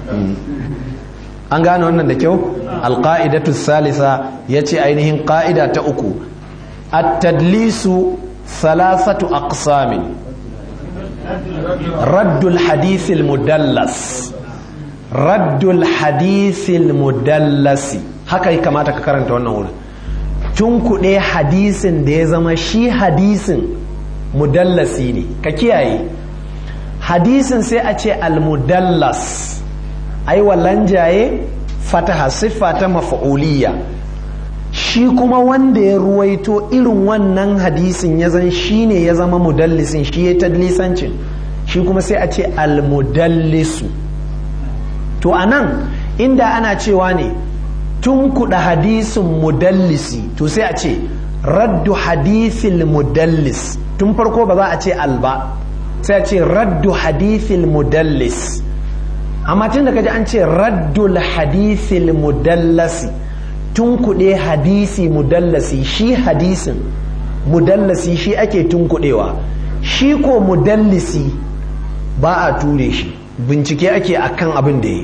an gane wannan da kyau alƙa'idatu salisa ya ce ainihin ƙa'ida ta uku at-tadlisu salasatu aqsamin raddul hadithil mudallas raddul hadithil mudallasi haka ya kamata ka karanta wannan wurin tun kuɗe hadisin da ya zama shi hadisin mudallasi ne ka kiyaye hadisin sai a ce almudallas ai wallan jaye fataha siffa ta mafa'uliyya shi kuma wanda ya ruwaito irin wannan hadisin ya zan shi ne ya zama mudallisin shi ya tadlisancin shi kuma sai a ce almudallisu to a nan inda ana cewa ne tun kuɗa hadisin mudallisi to sai a ce raddu hadisil mudallis tun farko ba za a ce alba sai a ce raddu hadisil mudallis amma tun da kaji an ce raddul hadisil mudallasi tun kuɗe hadisi mudallasi shi hadisin mudallasi shi ake tun kuɗewa shi ko mudallisi ba a ture shi bincike ake akan abin da yi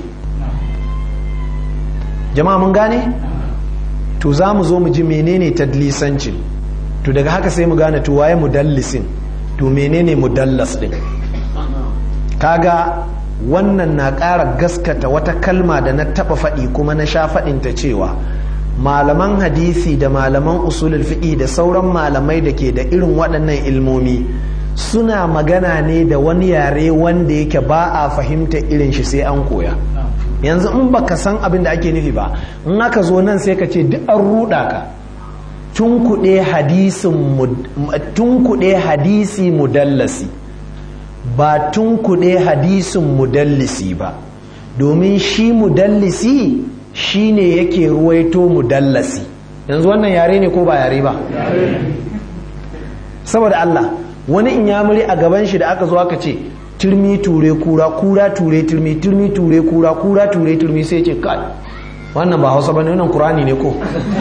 jama'a mun gane to za mu zo mu ji menene tadlisancin to daga haka sai mu gane to waye mudallisin to menene mudallas din kaga wannan na ƙara gaskata wata kalma da na taɓa faɗi kuma na sha faɗinta cewa malaman hadisi da malaman usulul fiqi da sauran malamai da ke da irin waɗannan ilmomi suna magana ne da wani yare wanda yake ba a fahimta irin shi sai an koya yanzu in baka san abin da ake nufi ba in aka zo nan sai ka ce duk an ruɗa ka tunkuɗe hadisi mudallasi ba tunkuɗe hadisin mudallisi ba domin shi mudallisi shi ne yake ruwaito mudallasi yanzu wannan yare ne ko ba yare ba saboda Allah wani in yamuri a gaban shi da aka zo aka ce turmi ture kura kura ture turmi turmi ture kura kura ture turmi sai ce kai wannan ba hausa bane wannan kurani ne ko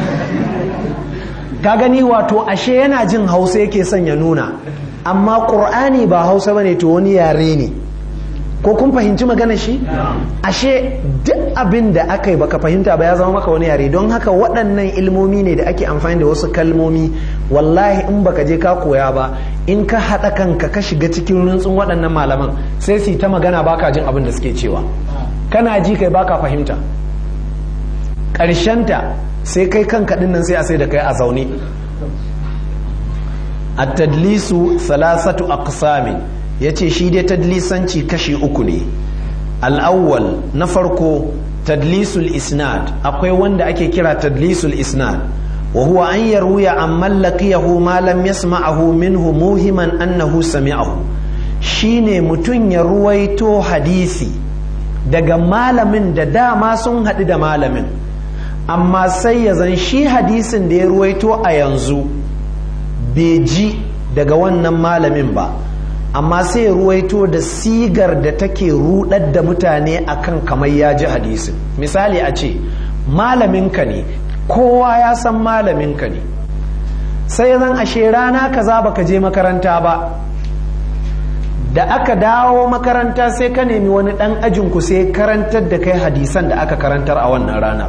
ka gani wato ashe yana jin hausa yake son ya nuna amma qur'ani ba hausa bane to wani yare ne ko kun fahimci magana shi ashe duk abin da aka yi baka fahimta ba ya zama maka wani yare don haka waɗannan ilmomi ne da ake amfani da wasu kalmomi wallahi in baka je ka koya ba in ka haɗa kanka ka shiga cikin runtsun waɗannan malaman sai su ta magana baka jin abin da suke cewa kana ji kai baka fahimta ƙarshenta sai kai kanka ɗin nan sai a sai da kai a zaune at-tadlisu thalathatu aqsamin yace shi dai tadlisanci kashi uku ne al-awwal na farko tadlisul isnad akwai wanda ake kira tadlisul isnad wa huwa an yarwiya an mallakiyahu ma lam yasma'ahu minhu muhiman annahu sami'ahu shine mutum ya ruwaito hadisi daga malamin da dama sun haɗu da malamin amma sai ya zan shi hadisin da ya ruwaito a yanzu bai ji daga wannan malamin ba amma sai ya ruwaito da sigar da take rudar da mutane akan kamar ya ji hadisin misali a ce malaminka ne kowa ya san malaminka ne sai zan ashe rana kaza baka je makaranta ba da aka dawo makaranta sai ka nemi wani dan ajinku sai karantar da kai hadisan da aka karantar a wannan ranar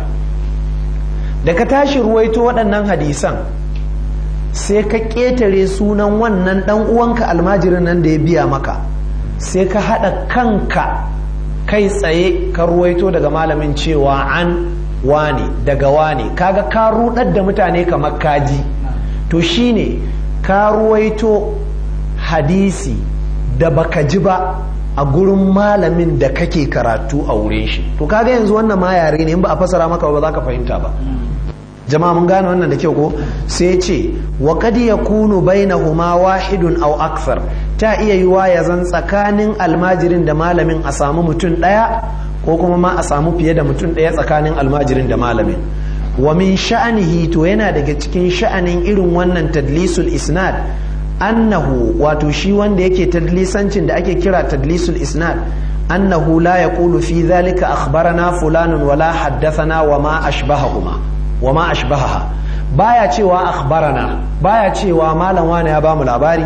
da ka tashi ruwaito waɗannan hadisan sai ka ƙetare sunan wannan ɗan uwanka almajirin nan da ya biya maka sai ka haɗa kanka kai tsaye ka ruwaito daga malamin cewa an wane daga wane kaga ka rudar da mutane kamar kaji to shine ka ruwaito hadisi da baka ji ba a gurin malamin da kake karatu a wurin shi to kaga yanzu wannan ma yare ne in ba a fasara maka ba za ka fahimta ba jama'a mun gane wannan da kyau ko sai ce wa kad yakunu bainahuma wahidun aw akthar ta iya yiwa ya zan tsakanin almajirin da malamin a samu mutum daya ko kuma ma a samu fiye da mutum daya tsakanin almajirin da malamin wa min sha'anihi to yana daga cikin sha'anin irin wannan tadlisul isnad annahu wato shi wanda yake tadlisancin da ake kira tadlisul isnad annahu la yaqulu fi dhalika akhbarana fulanun wala haddathana wa ma ashbahahuma wa ma ashbahaha baya cewa akhbarana baya cewa malam wani ya bamu labari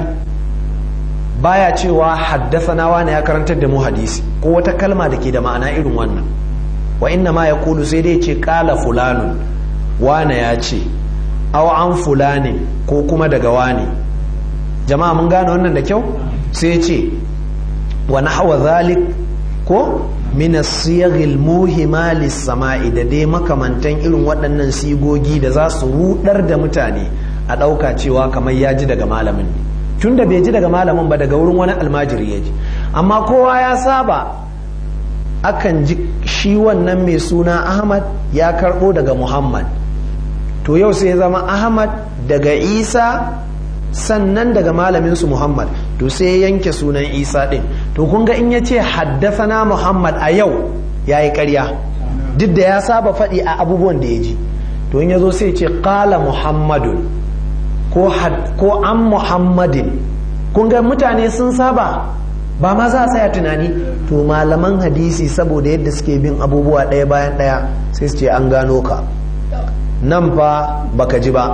baya cewa haddathana wani ya karantar da mu hadisi ko wata kalma da ke da ma'ana irin wannan wa inna ma yaqulu sai dai ce qala fulanun wane ya ce aw an fulani ko kuma daga wani jama'a mun gane wannan da kyau sai ce wa nahwa zalik ko min as-siyaghil muhima lis-sama'i da dai makamantan irin waɗannan sigogi da za su rudar da mutane a ɗauka cewa kamar ya ji daga malamin ne tun da bai ji daga malamin ba daga wurin wani almajiri ya ji amma kowa ya saba akan ji shi wannan mai suna ahmad ya karɓo daga muhammad to yau sai zama ahmad daga isa sannan daga malaminsu muhammad to sai yanke sunan isa ɗin to kun ga in ya ce haddafana muhammad a yau ya yi ƙarya duk da ya saba faɗi a abubuwan da ya ji to in ya zo sai ce ƙala muhammadun ko an muhammadin kun ga mutane sun saba ba ma za a tsaya tunani to malaman hadisi saboda yadda suke bin abubuwa ɗaya bayan ɗaya sai su ce an gano ka nan fa baka ji ba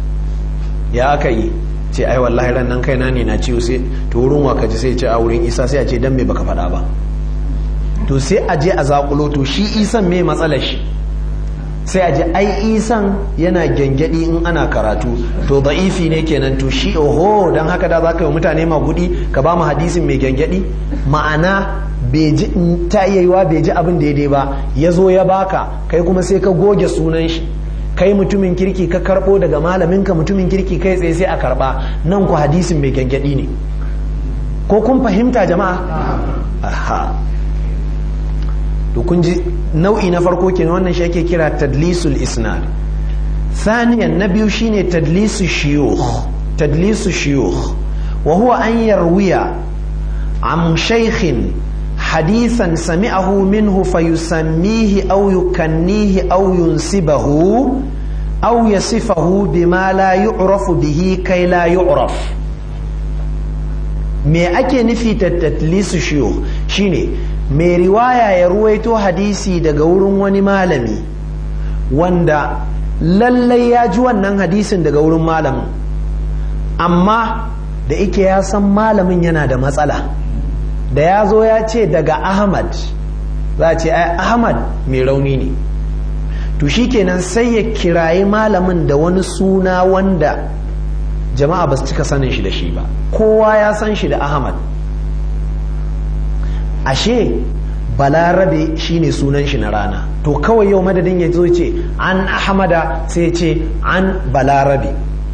ya aka yi ce ai wallahi ran nan kaina ne na ciwo sai to wurin waka ji sai ce a wurin isa sai a ce dan me baka faɗa ba to sai a je a zakulo to shi isan me matsalar shi sai a je ai isan yana gyangyaɗi in ana karatu to da'ifi ne kenan to shi oho don haka da za ka yi mutane magudi ka ba mu hadisin mai gyangyaɗi ma'ana ta iya yiwa bai ji abin daidai ba ya zo ya baka kai kuma sai ka goge sunan shi kai mutumin kirki ka karɓo daga malaminka mutumin kirki kai tsaye sai a karɓa nan ku hadisin mai gyangyaɗi ne ko kun fahimta jama'a aha to kun ji nau'i na farko kenan wannan shi ake kira tadlisul isnad thaniyan na biyu shine tadlisu shiyukh tadlisu shiyukh wa huwa an yarwiya am shaykhin hadithan sami'ahu minhu fayusammihi aw yukannihi aw yunsibahu aw yasifahu bima la yu'rafu bihi kai la yu'raf me ake nufi tadlisu shiyukh shine mai riwaya ya ruwaito hadisi daga wurin wani malami wanda lallai ya ji wannan hadisin daga wurin malamin amma da ike ya san malamin yana da matsala da ya zo ya ce daga ahmad za a ce ai ahmad mai rauni ne to shikenan sai ya kirayi malamin da wani suna wanda jama'a ba su cika sanin shi da shi ba kowa ya san shi da ahmad ashe balarabe shine sunan shi na rana to kawai yau madadin ya zo ce an ahmada sai ce an balarabe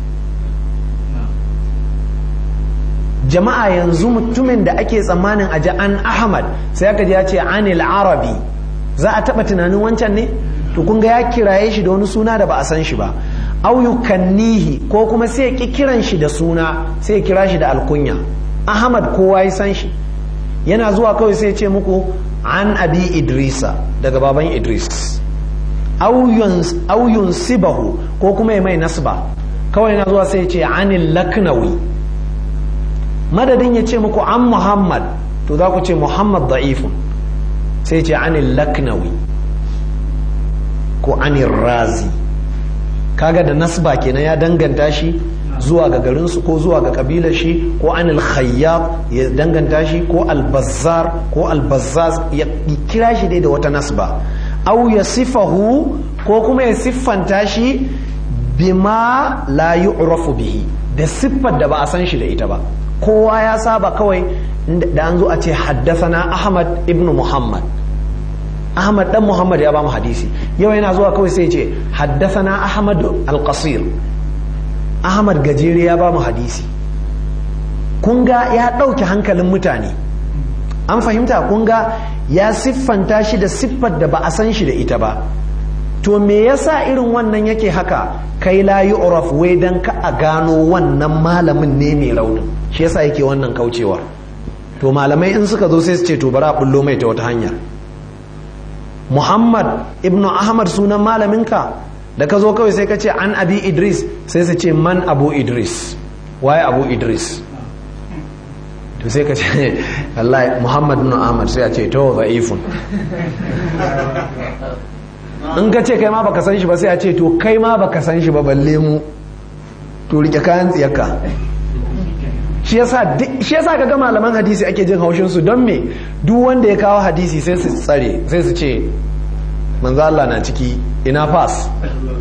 jama'a yanzu mutumin da ake tsammanin aji an ahmad sai aka ji ya ce anil arabi za a taba tunanin wancan ne to kun ga ya kiraye shi da wani suna da ba a san shi ba au yukannihi ko kuma sai ya ki kiran shi da suna sai ya kira shi da alkunya ahmad kowa ya san shi yana zuwa kawai sai ya ce muku an abi idrisa daga baban idris au yunsibahu ko kuma ya mai nasba kawai yana zuwa sai ya ce anil laknawi madadin ya ce muku an muhammad to za ku ce muhammad da'ifun sai ce anil laknawi ko anil razi kaga da nasba kenan ya danganta shi zuwa ga garinsu ko zuwa ga kabilar shi ko anil khayyab ya danganta shi ko albazzar ko albazzaz ya kira shi dai da wata nasba au ya sifahu ko kuma ya siffanta shi bima la yu'rafu bihi da siffar da ba a san shi da ita ba kowa ya saba kawai da an zo a ce haddasana ahmad ibn muhammad ahmad dan muhammad ya ba mu hadisi yau yana zuwa kawai sai ce haddasana ahmad al-qasir ahmad gajere ya ba mu hadisi kun ga ya ɗauke hankalin mutane an fahimta kun ga ya siffanta shi da siffar da ba a san shi da ita ba to me yasa irin wannan yake haka kai la yu'raf wai dan ka a gano wannan malamin ne mai raunin shi yasa yake wannan kaucewa to malamai in suka zo sai su ce to bari a bullo mai ta wata hanyar Muhammad ibn Ahmad sunan malaminka da ka zo kawai sai ka ce an abi Idris sai su ce man abu Idris waye abu Idris to sai ka ce wallahi Muhammad ibn Ahmad sai a ce to za'ifun in ka ce kai ma baka san shi ba sai a ce to kai ma baka san shi ba balle mu to rike kayan tsiyarka shi yasa shi yasa kaga malaman hadisi ake jin haushin su don me duk wanda ya kawo hadisi sai su tsare sai su ce manzo Allah na ciki ina pass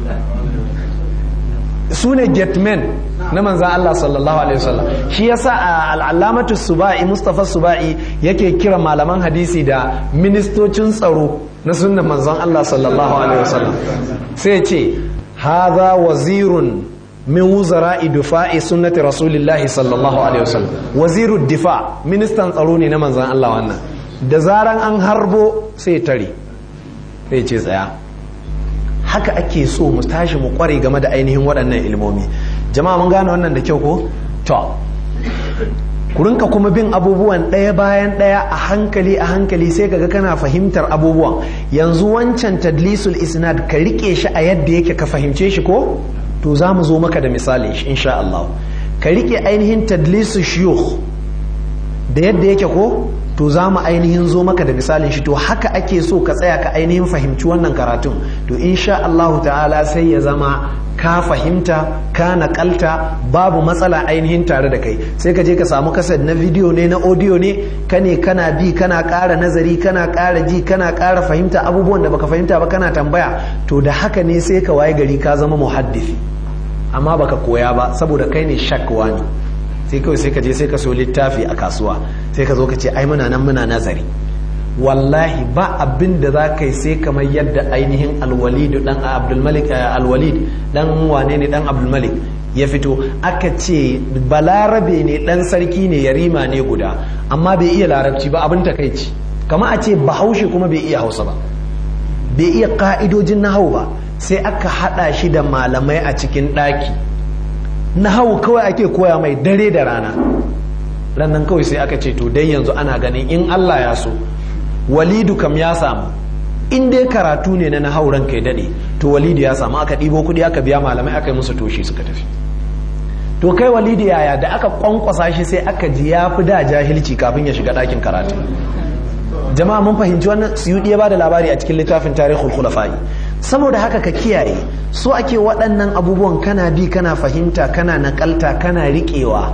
su ne getmen na manzan Allah sallallahu alaihi wasallam shi yasa al'alamatu suba'i mustafa suba'i yake kira malaman hadisi da ministocin tsaro na sunnan manzan Allah sallallahu alaihi wasallam sai ce hadha wazirun min wuzara'i difa'i sunnati rasulillahi sallallahu alaihi wasallam wazirud difa ministan tsaro ne na manzan Allah wannan da zaran an harbo sai tare sai ce tsaya haka ake so mu tashi mu kware game da ainihin waɗannan ilmomi jama'a mun gane wannan da kyau ko to ku rinka kuma bin abubuwan ɗaya bayan ɗaya a hankali a hankali sai kaga kana fahimtar abubuwan yanzu wancan tadlisul isnad ka rike shi a yadda yake ka fahimce shi ko to za mu zo maka da misali shi insha Allah ka rike ainihin tadlisul shuyukh da yadda yake ko to za mu ainihin zo maka da misalin shi to haka ake so ka tsaya ka ainihin fahimci wannan karatun to insha Allah ta'ala sai ya zama ka fahimta ka nakalta babu matsala ainihin tare da kai sai ka je ka samu kasar na video ne na audio ne ka ne kana bi kana ƙara nazari kana ƙara ji kana ƙara fahimta abubuwan da baka fahimta ba kana tambaya to da haka ne sai ka waye gari ka zama muhaddisi amma baka koya ba saboda kai ne shakwa ne sai kawai sai ka je sai ka so littafi a kasuwa sai ka zo ka ce ai muna nan muna nazari wallahi ba abin da za ka yi sai kamar yadda ainihin alwalid dan abdulmalik alwalid dan wane ne dan abdulmalik ya fito aka ce balarabe ne dan sarki ne yarima ne guda amma bai iya larabci ba abin takaici kama a ce bahaushe kuma bai iya hausa ba bai iya ka'idojin nahau ba sai aka hada shi da malamai a cikin ɗaki nahau kawai ake koya mai dare da rana rannan kawai sai aka ce to dai yanzu ana ganin in Allah ya so walidu kam ya samu in dai karatu ne na nahauran kai dade to walidu ya samu aka ɗibo kuɗi aka biya malamai aka yi musu toshi suka tafi to kai walidu yaya da aka kwankwasa shi sai aka ji ya fi da jahilci kafin ya shiga ɗakin karatu jama'a mun fahimci wannan suyudi ya ba da labari a cikin littafin tarihul khulafa'i saboda haka ka kiyaye so ake waɗannan abubuwan kana bi kana fahimta kana nakalta kana riƙewa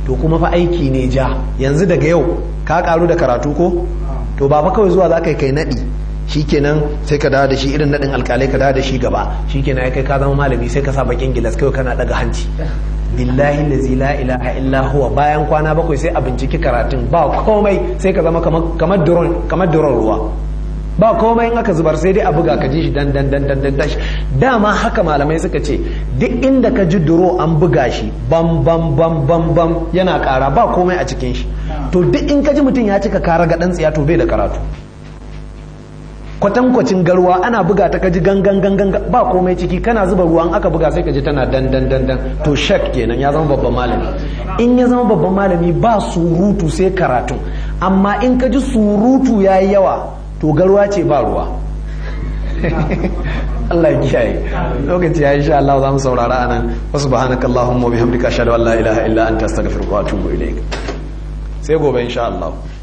to kuma fa aiki ne ja yanzu daga yau ka karu da karatu ko to ba fa kawai zuwa za ka yi kai naɗi shikenan sai ka dawo da shi irin naɗin alkalai ka dawo da shi gaba shikenan ya kai ka zama malami sai ka sa bakin gilas kawai kana daga hanci billahi lazi la ilaha illa huwa bayan kwana bakwai sai a binciki karatun ba komai sai ka zama kamar duron kamar duron ruwa ba komai in aka zubar sai dai a buga ka ji shi dan dan dan dan dan tashi dama haka malamai suka ce duk inda ka ji duro an buga shi bam bam bam bam bam yana kara ba komai a cikin shi to duk in ka ji mutum ya cika kara ga dan tsiya to bai da karatu kwatankwacin garwa ana buga ta kaji gangan gangan ba komai ciki kana zuba ruwan aka buga sai kaji tana dan dan dan dan to shak kenan ya zama babban malami in ya zama babban malami ba surutu sai karatu amma in ka ji surutu yayi yawa to garwa ce ba ruwa Allah ya kiyaye lokaci ya insha Allah za mu saurara anan wa subhanaka allahumma wa bihamdika ashhadu an la ilaha illa anta astaghfiruka wa atubu ilaik sai gobe insha Allah